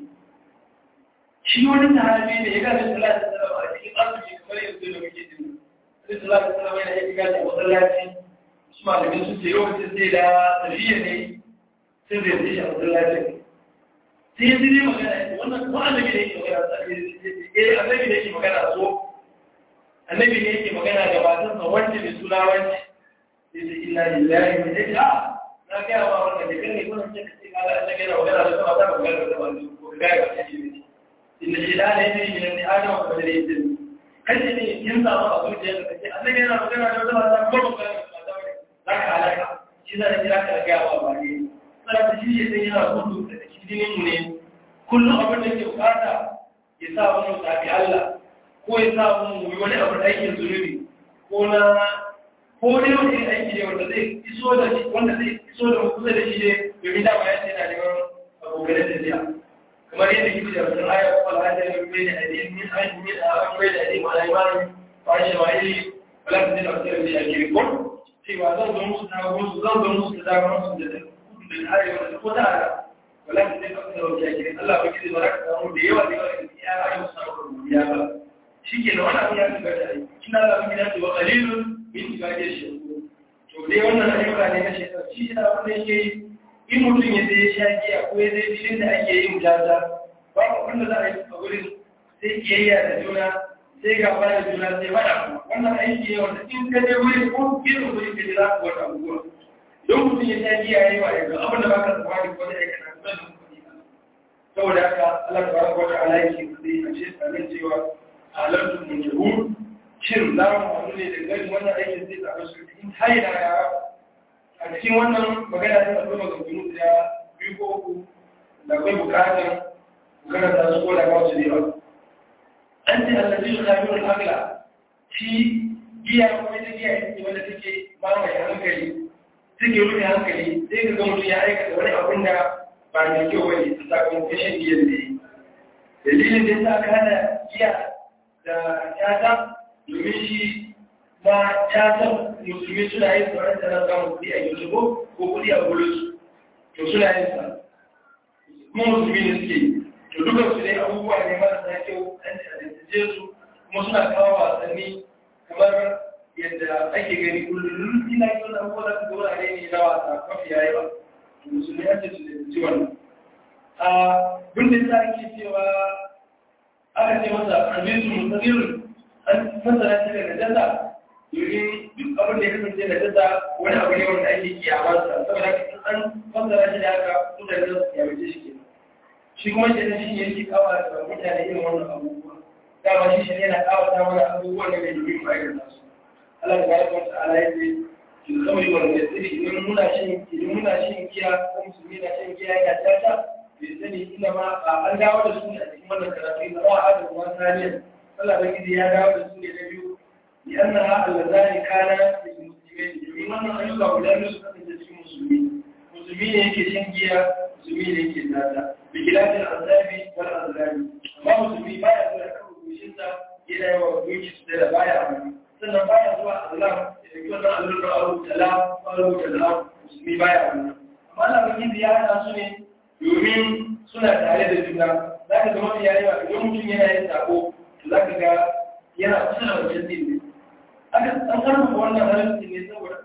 shi wani sahabi ne ya ga da sallah da sallah a cikin azumi kamar yanzu da muke jin sai sallah da sallah yana yin gaji a masallaci su malamin sun ce yau sai sai da tafiya ne sai zai zai shi a masallacin sai ya zire magana ya wannan ko annabi ne yake magana eh annabi ne yake magana so annabi ne yake magana da matarsa wanda mai suna wance yace inna lillahi wa inna ilaihi na na gaya ma wannan da kan ne kuma sai ka ce ka ga ta gina magana da kuma ta magana da wani ko ga ga ta ji ne inda shi da ne ne ne ne adam ko da ne kace ne yin samu a zuciya ka ce Allah yana magana da wata mata ko magana da mata ne za ka halaka shi zai kira ka ga wa ba ne sai ta shi sai yana gudu da cikin mu ne kullum abin da ke bukata ya sa mu tafi Allah ko ya sa mu yi wani abu da aikin zunubi ko na ko dai wani aiki ne wanda zai iso da shi wanda zai iso da kusa da shi ne domin dama ya ce yana neman abokan tafiya kamar yadda kike da wannan aya ko alhaji ne bai da hadin min ayi min a bai da hadin wala imani ba shi ba yi wala da da da shi ake ko cewa zan zo musu ta musu zan zo musu da musu da da arewa da ko da wala da da da shi ake Allah ba kidi baraka da mu da yawa da yawa da ya ayi musu da ya ba shike da wannan ya ga da ai kina da mun gida wa qalilun min ibadiy shakur to dai wannan ayyuka ne na shekara shi da abin da yake in mutum ya zai sha giya ko ya zai filin da ake yin jaza ba abin da za a yi a wurin sai kiyayya da juna sai gaba da juna sai faɗa wannan aiki ne wanda in ka je wuri ko gidan wuri ka ji za ku wata abubuwa don mutum ya sha giya ya yi wa yanzu abin da ba ka tsammani ko da aikata su da kuɗi saboda haka Allah ta baraka wata alaiki kuɗi a ce tsarin cewa halartun mun yahu shin za mu haɗu ne da gani wannan aikin zai tsaron su in haina ya a cikin wannan magana ta akwai maganganu da biyu ko uku da akwai bukatar karanta su ko da kawo su ne ba an ce allazi su sami wani agla shi giya kuma ita giya ita ce wanda take mamaye hankali take rufe hankali sai ka ga mutum ya aikata wani abin da ba mai kyau bane ta sakamakon shan giyan da yi dalilin da ya sa aka hana giya da yata domin shi ma yatan musulmi suna yin tsoron tana samun kuɗi a yanzu ko ko kuɗi a bulus to suna yin sa kuma musulmi ne suke yi to dukan su dai abubuwa ne marasa kyau an ci a su kuma suna kawo wasanni kamar yadda ake gani kullum ina yi wani abubuwa da su wurare ne na wasa mafi yayi ba to musulmi an ce su da ci wannan a bin da ake cewa aka ce masa hadisu musadirin an masana shi daga jasa domin duk abin da ya kasance da jasa wani abu ne wanda ake kiyamarsa saboda in an masana shi da haka mutane za su kiyamace shi kenan shi kuma shi ne shi yake kawata mutane irin wannan abubuwa dama shi shi yana kawata mana abubuwan da bai domin ma'aikata su Allah da baraka wata ala ya ce ki kawai wanda ya tsiri idan muna shan idan muna shan giya ko musulmi na shan giya yana tata bai sani ina ma an dawo da su ne a cikin wannan karatu na wa'a da kuma saniyar Allah da gidi ya dawo da su ne na biyu li annaha allazani kana lil muslimin domin wannan ayyuka guda biyu su kasance cikin musulmi musulmi ne yake shan giya musulmi ne yake tata bi kilafin azabi wal azlabi amma musulmi baya zuwa kan rubushinsa yana yawa gunki su da baya amfani sannan baya zuwa azlam da ke wannan allura a rubuta la a rubuta la musulmi baya amfani amma Allah da gidi ya hana su ne domin suna tare da juna za ka zama ya yi wa idan mutum yana yin sako za ka ga yana kusa da wajen din ne aka an karfafa wannan halittu ne saboda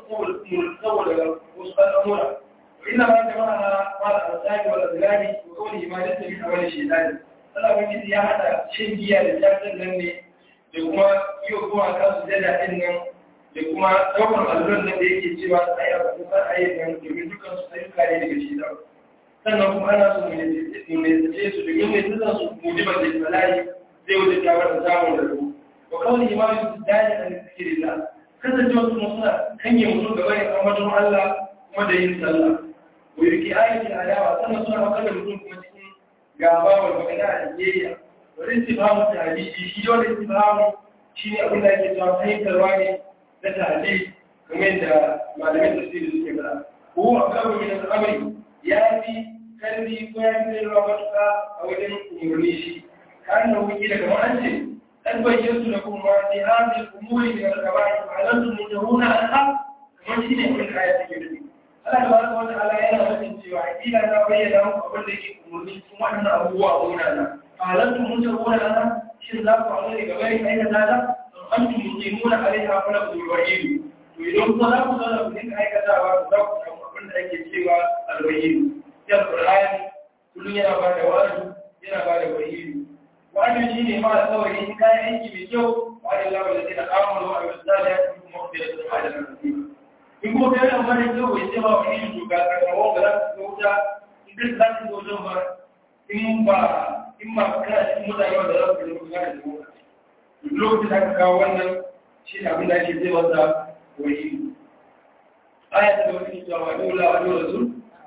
saboda wasu al'amura ina ma da mana ma da alƙali wal azlami wa kawai ma da tafi a wani shedani Allah wani ya hada shin giya da jafin nan ne da kuma yi kuma kansu jada din nan da kuma ɗaukar alluran nan da yake cewa ai a kusa a yi nan domin dukkan su ayyuka ne daga shedan sannan kuma ana so mu ne su domin ne su su mujibar da bala'i zai wuce kyawar da samun da rubu wa kawai ma su dani an zikiri la kasance wasu suna kanye mutum gaba ya ambaton Allah kuma da yin sallah wa yake ayyuki adawa sannan suna makar da mutum kuma cikin gaba wa magana a jiyayya wa istifamu tahdidi shi wanda istifamu shi ne abin da ake cewa fahimtarwa ne na tahdidi kamar yadda malamin tafsiri suke fara ko a kawo min al'amari ya fi karfi ko ya fi ruwa matuƙa a wajen umarni shi كأنه وكيل كما أنت قد بينت لكم ما في هذه الأمور من الكبائر فعلمتم منهون عنها كما شيء من الآيات الكريمة Allah tabaraka wa ta'ala yana nufin cewa ila na bayyana muku abin da yake umarni cikin wannan abubuwa gona na halantu mun tarona na shin za ku hawo ne gaba ne aikata ta an tu muqimuna alaiha fa lakum wahidu to idan ku za ku zauna ku dinga aikatawa za ku samu abin da ake cewa alwahidu ya Qur'ani kullun yana ba da wa'azi yana ba da wahidu wannan shi ne mara kawai in kayan aiki mai kyau wani labar da zai amuru a wasu da ya fi mafi da su da nasiba in kuma kai amfani da kyau bai ce ba wani yin shuka karkarwa ba za su ga wuta in ka za su ga wajen ba in ba in ba kana cikin mutane wanda za su ga wuta da wuta lokacin da aka kawo wannan shi ne abin da ake zai masa wani aya ta da wani cewa wa dole wa dole su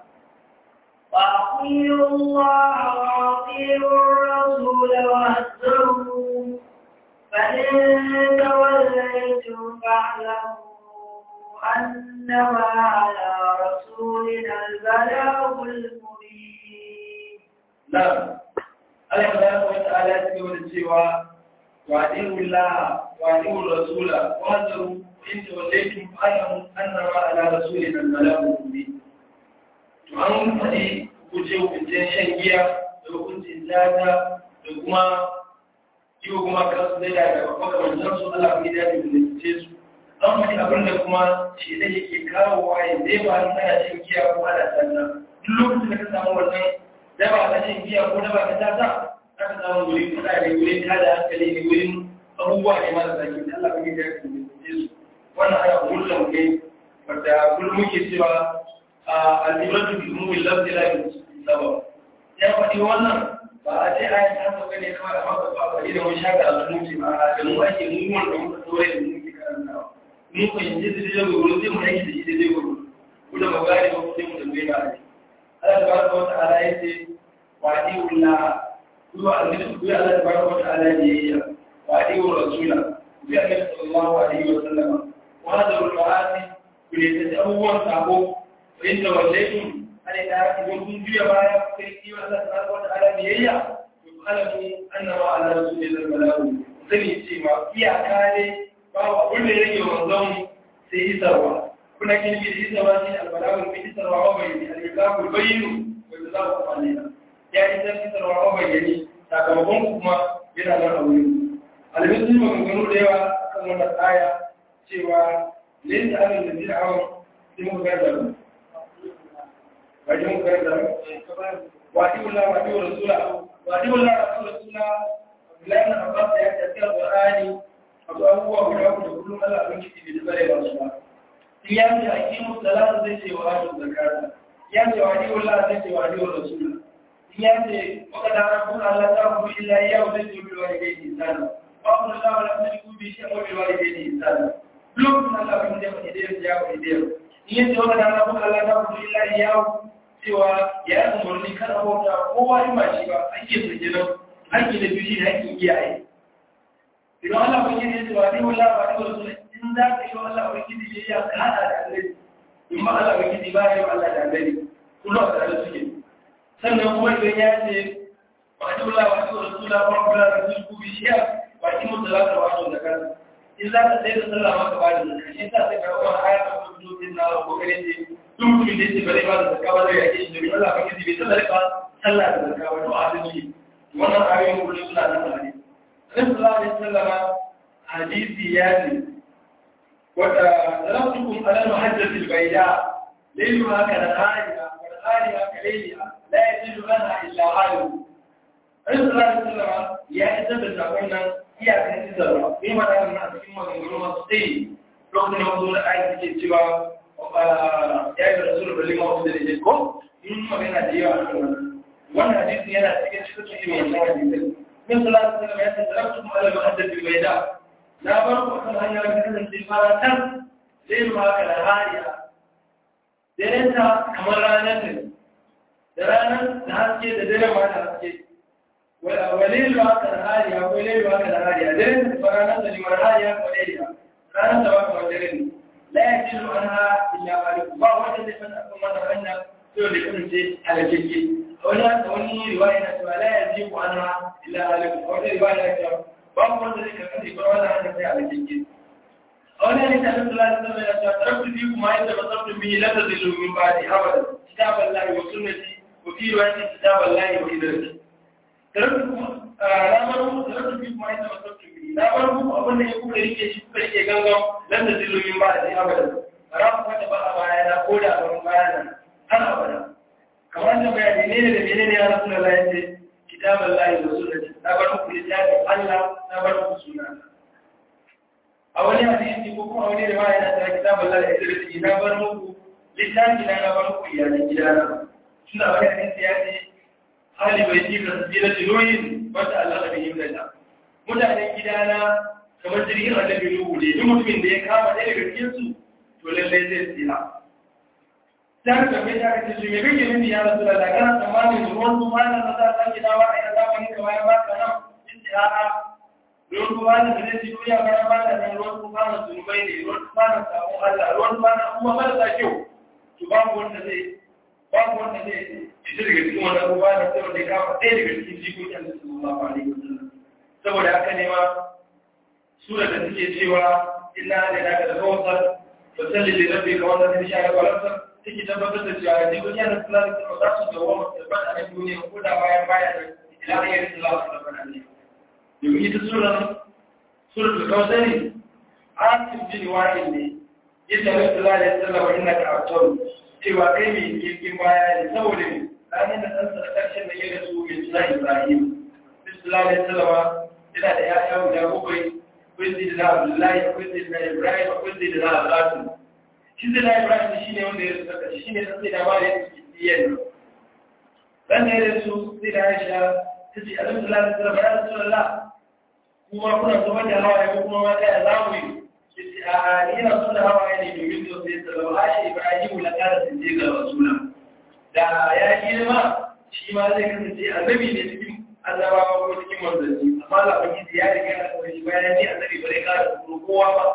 وأطيعوا الله وأطيعوا الرسول واهزروا فإن توليتم فاعلموا أنما على رسولنا البلاغ المبين نعم Allah subhanahu wa ta'ala ya ce wani cewa wa adi'u Allah wa adi'u Rasul wa hadaru in tawallaytum fa'lamu annama ala rasulina al-balaghu mubin to an faɗi guje hukuncin shan giya da hukuncin zata da kuma yi wa kuma kansu zai da makamantar su Allah mai daɗi da ce su an faɗi abin da kuma shi da yake kawo waye zai ba an tsaya shan giya ko ana tsalla duk lokacin da ka samu wannan daba ta shan giya ko daba ta tata aka samu wurin kuɗa ne wurin tada hankali ne wurin abubuwa ne mara zaki da Allah mai daɗi da ce su wannan ana kullum ne wadda kullum muke cewa al'ibatu bi ummi lafzi la bi sabab ya faɗi wannan ba a ce ayan ta sauka ne kawai a maka ba ba idan wani shaka a sunuci ba a da mu ake mu wanda muka tsore da muke karantawa mu ko yanzu da zai gudu sai mu aiki da shi da zai gudu ku da magana ba ku sai mu tambaye ba a Allah tabaraka wa ta'ala yace wa adi'ulla ku wa annabi ku ya Allah tabaraka wa ta'ala ne ya wa adi'ur rasula ku ya annabi sallallahu alaihi wa sallam wa hadarul ma'asi ku ne ta abubuwan sabo in da wallahi ana da idan kun juya baya kai yi wa Allah subhanahu wa ta'ala biyayya to alamu annama ala rasulillahi balagu sani cewa iyaka ne babu abin da yake manzon sai isarwa kuna kin bi isarwa shi albalagu bi isarwa wa bayani al-iqabu bayinu wa jazaku alina ya isar isarwa wa bayani sakamakon kuma yana nan a wurin albisu maganganu da yawa kan wannan aya cewa laysa alal ladina amanu sai mu ga da wajen karanta wadi wala wadi wa rasula wadi wala wadi wa rasula Abdullahi na Abbas ya tafi Qur'ani abu abubuwa guda ku da kullum Allah abin kiti bai bare ba su ba in ya ce aqimu salata zai ce wa atu zakata ya ce wadi wala zai ce wadi wa rasula in ya ce maka da rabbun Allah ta ku illa ya zai ce bil walidayni ihsana wa qul la wala tushriku bi shay'in wa bil walidayni ihsana lokacin Allah abin da ya faɗi da ya faɗi da in ya ce maka da rabbun Allah ta ku illa ya cewa ya yi umarni kan abota kowa in ba shi ba ake firginan haƙƙi da biyu shi da haƙƙin iyaye idan Allah ba gidi ya ce wa ni wallah ba ni wasu in za ka yi wa Allah ba gidi ya ya ka hada da annabi in ma Allah ba gidi ba ya yi wa Allah da annabi kullum a tare suke sannan kuma idan ya ce ba ni wallah ba ni wasu la ba kula da su ku bi shi ba ki mutu za ka wato da kansa in za ka sai da sallah maka ba da zakka shi sa sai ka rawa aya ta fito din na ko kare ce duk mutumin da yake bare ba da zakka ba zai yake shi domin Allah ba bai sallah ba sallah da zakka ba to adalci wannan ayoyin kullum suna nan da hadisi Annabi sallallahu alaihi wasallam hadisi ya ce wata zaratukum ala muhajjatil bayda layluha ka nahariha wa nahariha ka layliha la yajidu anha illa alim Annabi sallallahu alaihi wasallam ya isar da sakon nan iyakan isarwa bai ma da nan a cikin maganganu masu tsayi lokacin da wasu da ayi suke cewa ya yi rasul da lima wasu da ne ko in magana da yawa a kan wannan wannan hadisin yana cikin cikin cikin wannan hadisin min salatu sallam ya ce taraktu mu ala muhaddath bil bayda na bar ku kan hanya da kasance faratan sai mu haka da hariya daren ta kamar ranar ne da ranar da haske da dare ma da haske walil haka da hariya ko lailu haka da hariya daren ta ranar da limar hariya ko lailiya ranar da ba kamar dare ne la yajidu anha illa malik ba wanda zai fada kan wannan hanya sai da kasance halakeke wani wani riwaya na cewa la yajidu anha illa malik wani riwaya na cewa ba wanda zai kasance ba wannan hanya sai halakeke wani ne ta nabi sallallahu alaihi wasallam ya ce taraktu fi kuma yadda basartu bi la tadillu min ba'di abada kitaballahi wa sunnati wa fi riwayatin kitaballahi wa idraki taraktu kuma ramar mu taraktu fi kuma yadda basartu bi na bar mu abin da ya kuka rike shi kuka rike gangan lan da zillumin ba da abada bara ku wata ba a baya na ko da ban baya na har abada kamar da bayani ne da menene ya rasu da Allah yace kitaban lahi wa sunnati na bar muku littafin Allah na bar muku sunna a wani hadisi ko kuma a wani riwaya na ta kitabul la ilaha na bar muku littafi na na bar muku iyalan gidana tunda wani hadisi ya ce hali bai ji ka sabila tiloyin wata Allah da yin da mutanen gidana kamar jirgin annabi Nuhu ne duk mutumin da ya kama ɗaya daga cikin su to lallai zai tsira ta ka mai ta kace shi me kake nufi ya rasu da kana tsammanin ruwan su ma na za ta ki dawa a yanzu ba ni kamar ya ba ka nan yace a'a ruwan su ma da zai ci duniya ba ba da nan ruwan su ma na zunubai ne ruwan su ma na sabon Allah ruwan su ma na kuma marasa kyau to babu wanda zai babu wanda zai fita daga cikin wannan ruwa da sai wanda ya kama ɗaya daga cikin jikokin da su ma ba ne saboda haka ne ma sura da suke cewa inna da naka da kawsar fa salli li rabbika wa salli sha'a wa lasar take tabbatar da cewa jikokin da su lalata ba za su dawo mu tabbata a duniya ko da bayan bayan ila ayyar sallallahu alaihi wa sallam domin ita sura sura da kawsari asim bin wa'il ne yadda Rasul sallallahu alaihi wa sallam innaka atawun cewa kai mai kirkin baya ne saboda ne ranar da ɗansa da ƙarshen da ya rasu mai suna Ibrahim. Bismillah ya salawa yana da ‘ya'ya guda bakwai, akwai zai da Abdullahi, akwai zai da Ibrahim, akwai zai da Al-Qasim. Shi zai da Ibrahim shi ne wanda ya rasu daga shi ne ɗan sai da mara ya suke tsiyan. Ɗan da ya rasu sai da Aisha ta ce, Alhamdulillah ya salawa ya rasu Allah, kuma kuna zama da hawa ya kuma mata ya zamu yi. a yana suna hawa ne domin da sai salawa Aisha Ibrahim la ƙara sun je ga Rasula. da ya girma shi ma zai kasance annabi ne cikin annabawa ko cikin manzanni amma lafaki ya riga ya kawai bayan ne annabi bare kara tsoro kowa ba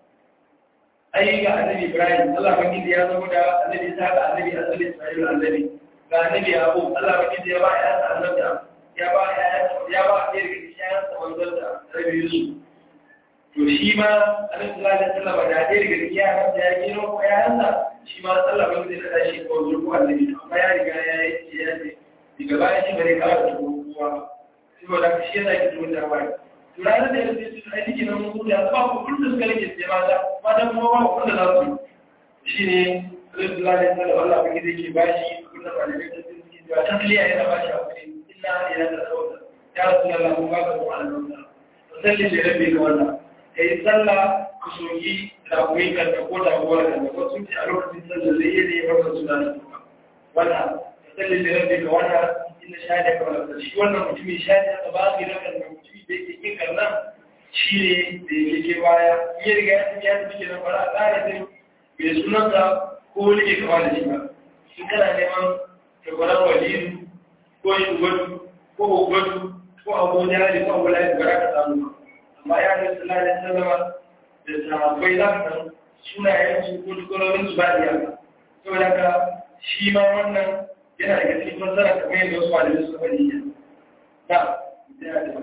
ai ga annabi ibrahim allah baki ya zama da annabi isa ga annabi annabi ismail annabi ga annabi abu allah baki ya ba ya sa annabi ya ba ya ya ba ya riga ya sa manzon da annabi yusuf to shi ma annabi sallallahu alaihi wasallam da ya riga ya ya girma ko ya yansa shi ma Allah ba zai kada shi ko zurfu annabi amma ya riga ya yi ya ce daga baya shi bare ka da kowa saboda shi yana ki tun da bai to ranar da yake su ai dike nan mun da ba ku kun da suka rike sai mata mata kuma ba ku da za su shine Allah ya tsara Allah ba zai ke bashi kun da malamai da su ke da tasliya yana bashi a kai inna ila da sauta ya rasulullah mun ba ka ku Allah salli da rabbi ka wannan kai sallah ku soki da kuyi kanta ko da kuwa kanta ko sun ce a lokacin sallar zai yi ne wannan suna da kuma wannan sallar da rabbi ga wannan inda shahada ka wala shi wannan mutumin shahada ka ba ki da kan mutumi da yake kin karnan shi ne da yake ke baya ya riga ya tafi ya tafi kenan fara a tsara sai bai sunansa ko wani ke kama da shi ba in kana neman shagwaran waliyu ko shugadu ko ogwadu ko abu jari ko abu lafi ba ka samu ba amma ya ne sallallahu alaihi wasallam da sahabbai za ka sunayen su ko dukkanin su ba iya saboda ka shi ma wannan yana daga cikin fassara kamar yadda wasu malamai suka faɗi ne na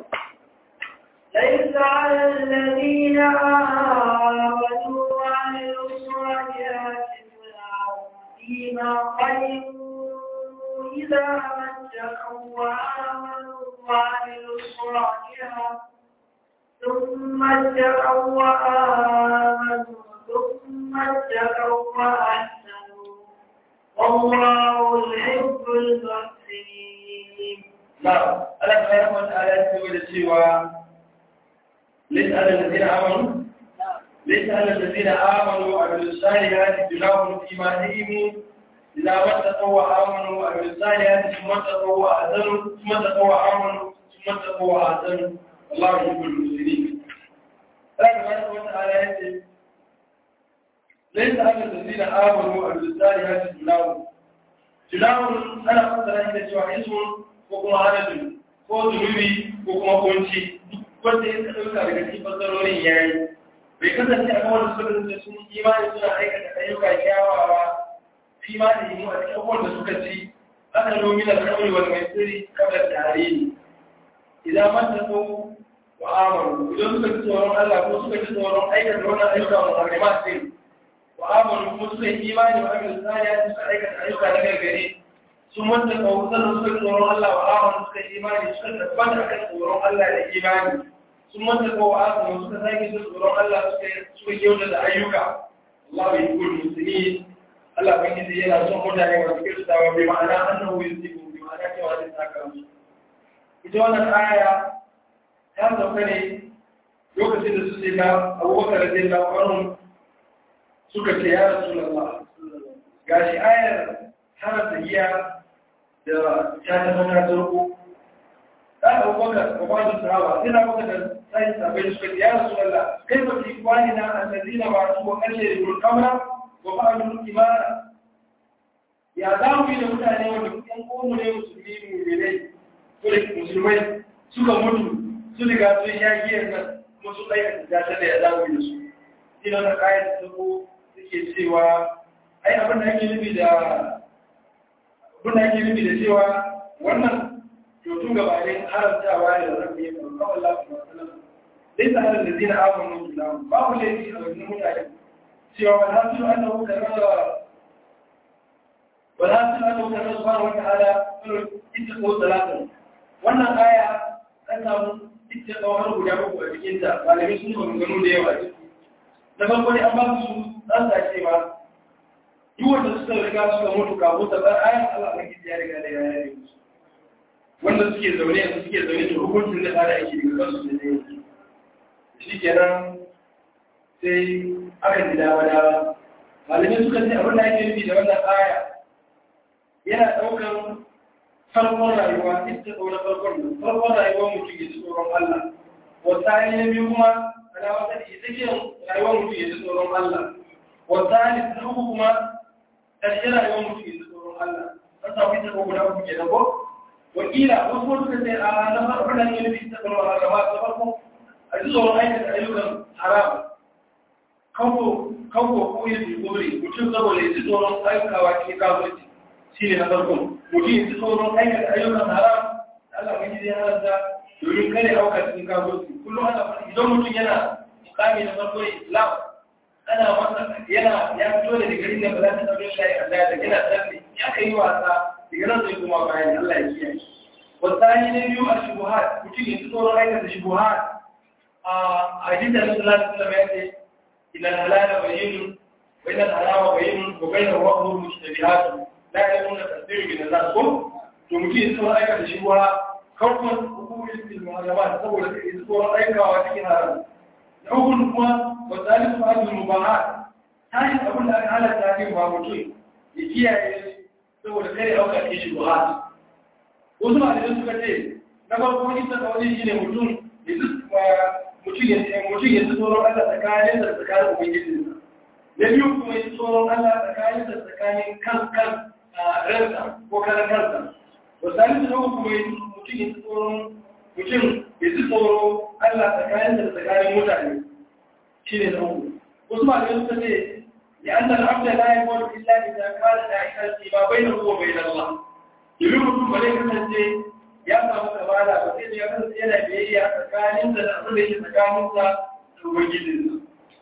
ليس على الذين آمنوا وعملوا الصالحات جناح فيما قدموا إذا ما اتقوا وآمنوا وعملوا الصالحات ثم اتقوا وآمنوا ثم اتقوا وأحسنوا والله يحب المحسنين نعم ألا سبحانه وتعالى يقول السوى ليس على الذين آمنوا ليس على الذين آمنوا وعملوا الصالحات جناح فيما علموا إذا ما اتقوا وآمنوا وعملوا الصالحات ثم اتقوا وأحسنوا ثم اتقوا وآمنوا ثم اتقوا وأحسنوا الله يحب المسلمين الله سبحانه وتعالى يقول ليس على الذين آمنوا وعملوا الصالحات جناح جناح أنا أقدر أن يسوع اسم وكما عدد ko zunubi ko kuma kunci wanda ya ɗauka daga cikin fasarorin ya yi bai kasance a kawai suka kasance sun imani suna aikata ayyuka kyawawa fi ma da yi a cikin abubuwan da suka ci aka nomi da kawai wani mai tsiri kamar tare ne idan man ta so wa amaru idan suka ci tsoron Allah ko suka ci tsoron aikata wannan ayyuka wa harima sai wa amaru kuma suka yi imani wa amin tsariya suka aikata ayyuka na gargare sun wanda kawo sannan suka tsoron Allah wa amaru suka yi imani suka tabbata kan tsoron Allah da imani sun wanda kawo amaru suka sake su tsoron Allah suka kyauta da ayyuka Allah bai kul musulmi Allah ban gizi yana son mutane masu kirtawa bai ma'ana annahu yusibu bi ma'ana cewa zai saka musu ita wannan aya ta sauka ne a lokacin da Annabi sallallahu alaihi wasallam ya tura wasu mutane zuwa ga Annabi sallallahu alaihi wasallam cewa su je su yi imani da Allah da ranar lahira su lokacin da su sai na abubakar da na kwanon suka ce ya rasu lalla ga shi ayar hana giya da ta tafi ta zarko ɗan abubakar ba ba su sahaba sai na baka da sai sabai suka ce ya rasu lalla kai ba ki kwani na annabi na ba su wa kashe da kamra wa ba a imana ya za mu yi da mutane wanda kusan komu ne musulmi musulmai musulmai suka mutu su riga sun sha giyar nan kuma su ɗaya da ta da ya za mu yi da su ina na kayan sabo suke cewa ai abin da ake nufi da abin da ake nufi da cewa wannan to gabanin haramtawa ne da rabbi ya faru kawai lafi masu nan dai ta harin da zina abin mutu na babu laifi a wajen mutane cewa ba za su yi annabu karnar ولا تسألوا كما سبحانه وتعالى اتقوا ثلاثة wannan aya an samu ita tsawon guda uku a cikin ta malamai sun kuma gano da yawa ciki na farko ne an ba su an sa cewa duk wanda suka riga suka mutu kafin ta bar ayan Allah ne ya riga da ya yi musu wanda suke zaune yanzu suke zaune da hukuncin da fara aiki daga kansu da zai yi shi kenan sai aka ji dama dama malamai suka ce abin da ake nufi da wannan aya yana ɗaukar farkon rayuwa ita ɗaura farkon nan farkon rayuwar mutum ya ji tsoron Allah wata ne na biyu kuma ana wata da ita ke rayuwar mutum ya ji tsoron Allah wata ne ta uku kuma ƙarshe rayuwar mutum ya ji tsoron Allah an samu ita ko guda uku ke da ko wakila wasu wasu ka ce a na farkon nan yana bisa tsoron Allah ba ta farko a ji tsoron aikata ayyukan haram kawo kawo ko yin jigori mutum saboda ya ji tsoron aikawa cikin kafirci shi ne na farko mutum yanzu tsoron aikata ayyukan haram da Allah mai zai halarta domin kare auka cikin kafirci kullum ana faɗi idan mutum yana mukami na farko islam ana masa yana ya fito da digarin da ba za ta ɗauke shi a da yana tsalle ya ka yi wasa daga nan zai kuma bayan Allah ya kiyaye wasani na biyu a shubuhat mutum yanzu tsoron aikata shubuhat a hadisi da Rasulullah sallallahu alaihi wasallam ya ce idan halala bayyinun wa idan harama bayyinun wa bainahu wa umur mushtabihatun la ya nuna tasiri min Allah ko to mutum sun aika da shi wa kawai hukumin bil muharramat saboda kai sun aikawa cikin haram na uku kuma wa zalisu al mubahat tashi abin da aka halatta ne ba mutum ya kiyaye saboda kare auka ke shi buhat wasu malamai suka ce na farko ita da wani shine mutum ya mutum ya mutum ya tsoron Allah tsakanin da tsakanin ubangijinsa na biyu kuma ya tsoron Allah tsakanin da tsakanin kan kan ransa ko karan kansa wasali da uku kuma mutum ya tsoron mutum ya ji tsoro Allah tsakanin da tsakanin mutane shi ne na uku wasu ma da suka ce ya an da abda la ya kwallo illa da ta kara da aika ce ba bai da kuwa bai da Allah domin mutum ba zai kasance ya samu kamala ba sai ya kasance yana biyayya tsakanin da abin da yake tsakanin sa da ubangijinsa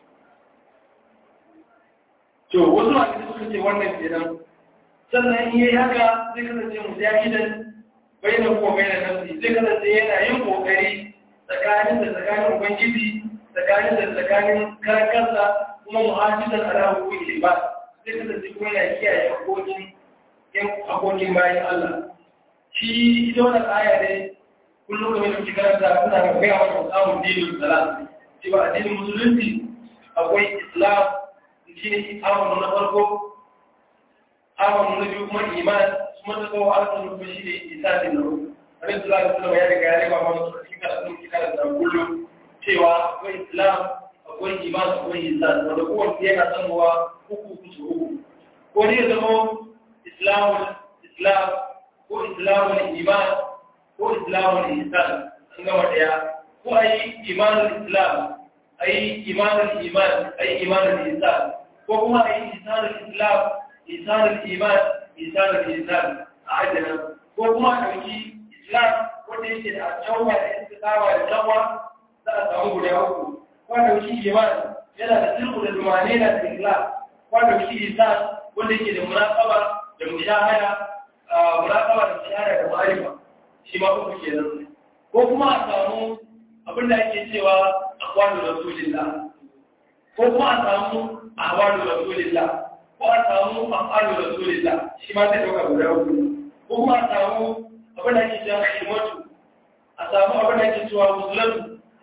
to wasu ma da suka ce wannan kenan sannan in yi haka zai kasance mujahidan bayan kuma bayan nafsi zai kasance yana yin kokari tsakanin da tsakanin ubangiji tsakanin da tsakanin karan kansa kuma muhajjidan ala hukumi ba zai kasance kuma yana kiyaye hakokin yan hakokin bayan Allah shi ita wannan aya ne kullum kamar da kuke karanta kuna ga gaya wa samun dinin salat cewa addinin musulunci akwai islam shi ne amanu na farko amanu na biyu kuma iman kuma ta kawo arzikin kuma shi ne isasin na rufu abin da za ka suna bayani ga yare ba ma su cikin karatun ki karanta kullum cewa akwai islam akwai iman akwai isan wanda kowace yana sanowa uku kusa uku ko ne ya zama islamul islam ko islamul iman ko islamul isan an gama daya ko a yi imanul islam a yi imanul iman a yi imanul isan ko kuma a yi isanul islam isanul iman isanul isan a ajiyar ko kuma a ɗauki islam wanda yake da tawwa da istiqama da tawwa za a samu guda uku ko a ɗauki iman yana da sirru da dumane da ikhlas ko a ɗauki isan wanda yake da muraqaba da mushahada muraqaba da mushahada da ma'arifa shi ma uku kenan ko kuma a samu abin da ake cewa aqwalu rasulillah ko kuma a samu ahwalu rasulillah ko a samu af'alu rasulillah shi ma zai dauka guda uku ko kuma a samu abin da ake cewa himatu a samu abin da ake cewa musulatu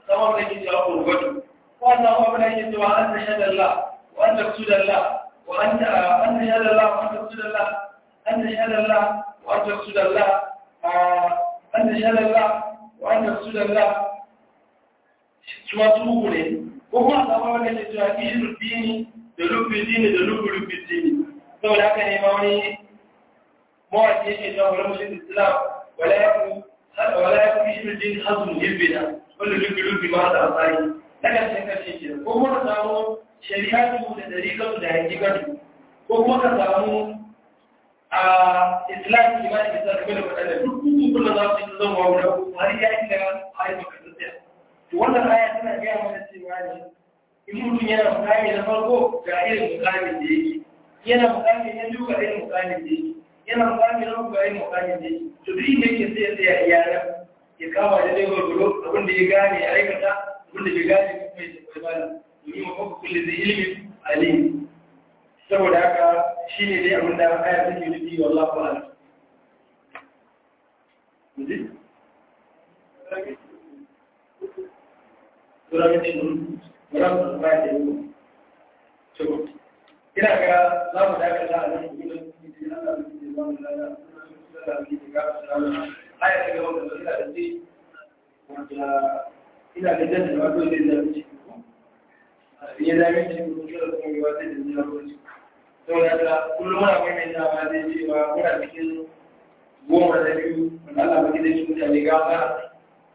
sama da ke cewa qurbatu ko an samu abin da ke cewa an tashhadu Allah wa an taqsudu Allah wa an an tashhadu Allah wa an taqsudu Allah an tashhadu Allah wa an taqsudu Allah an tashhadu Allah wa an taqsudu Allah shi ma su ne ko kuma a samu abin da ke cewa ishiru dini da lubbin dini da lubbin lubbin dini saboda haka ne ma wani mawaki yake cewa wani mushin islam wala ya ku wala ya ku ishiru dini hazun hibbina wanda lubbin lubbin ma da asali na ƙarshen ƙarshe ke ko kuma ka samu shari'atu da dariƙatu da hakikatu ko kuma ka samu a islam kimanin bisa game da waɗanda duk hukukun da za su yi zama wa guda har ya inda a yi maka tafiya to wannan aya tana gaya mana cewa ne in mutum yana mukami na farko ga irin mukamin da yake yana mukami na biyu ga irin mukamin da yake yana mukami na uku ga irin mukamin da yake to duk inda yake sai ya tsaya iyalan ya kama da dai gwargwaro abin da ya gane ya aikata abin da bai gane kuma ya tafi bala domin ma kuma kulle zai ilimin alim saboda haka shi ne dai abin da aya take nufi wallahu a'lam Turabitin Muram ba da yi. To, ina ga za mu dakata a nan gudun cikin Allah da ke zama da ya da ke ga salama. Aya ta gaba da ina da ce wanda ina da jin da wato zai zama ci. Ya zama ci ko kira kuma ga wata da zai zama ci. Saboda da kullum ana mai mai dama zai cewa muna cikin goma da biyu wanda Allah ba gidan shi mutane gafara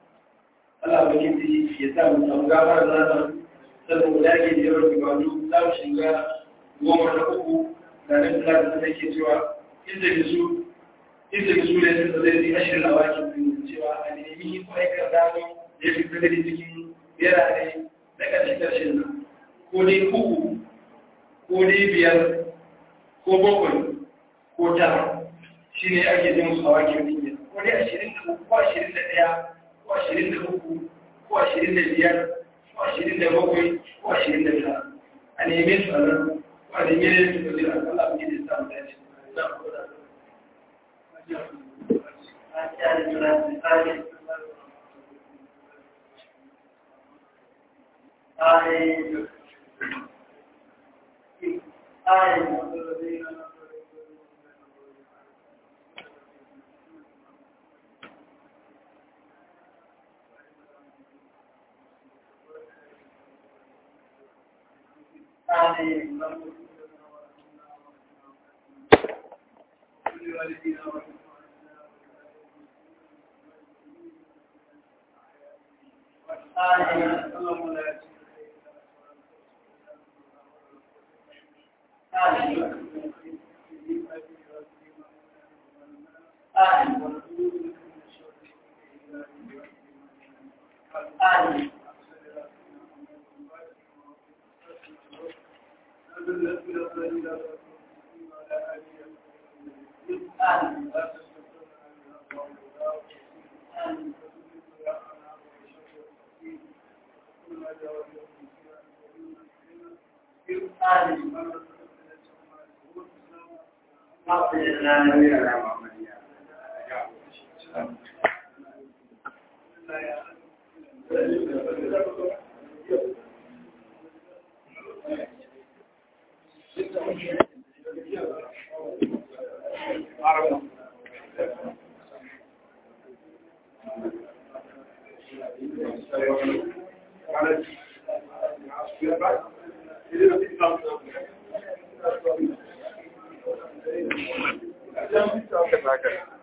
Allah ba kinti ya sa mu samu gafara da zata sannan mu dage da yawan ibadu za mu shiga goma na uku da nan da ta take cewa inda da su inda da su ne sun zai yi ashirin a wakin biyu cewa a nemi ko aikar dami da ya fi gani cikin birane na ƙarshen ƙarshen nan ko dai uku ko dai biyar ko bakwai ko tara shi ne ake jin su a wakin biyu ko dai ashirin da uku ko ashirin da ɗaya ko ashirin da uku ko ashirin da biyar ko ashirin da bakwai ko ashirin da tara a neme su a nan ko a neme ne su ga jira Allah mu gidi samu dace Thank you.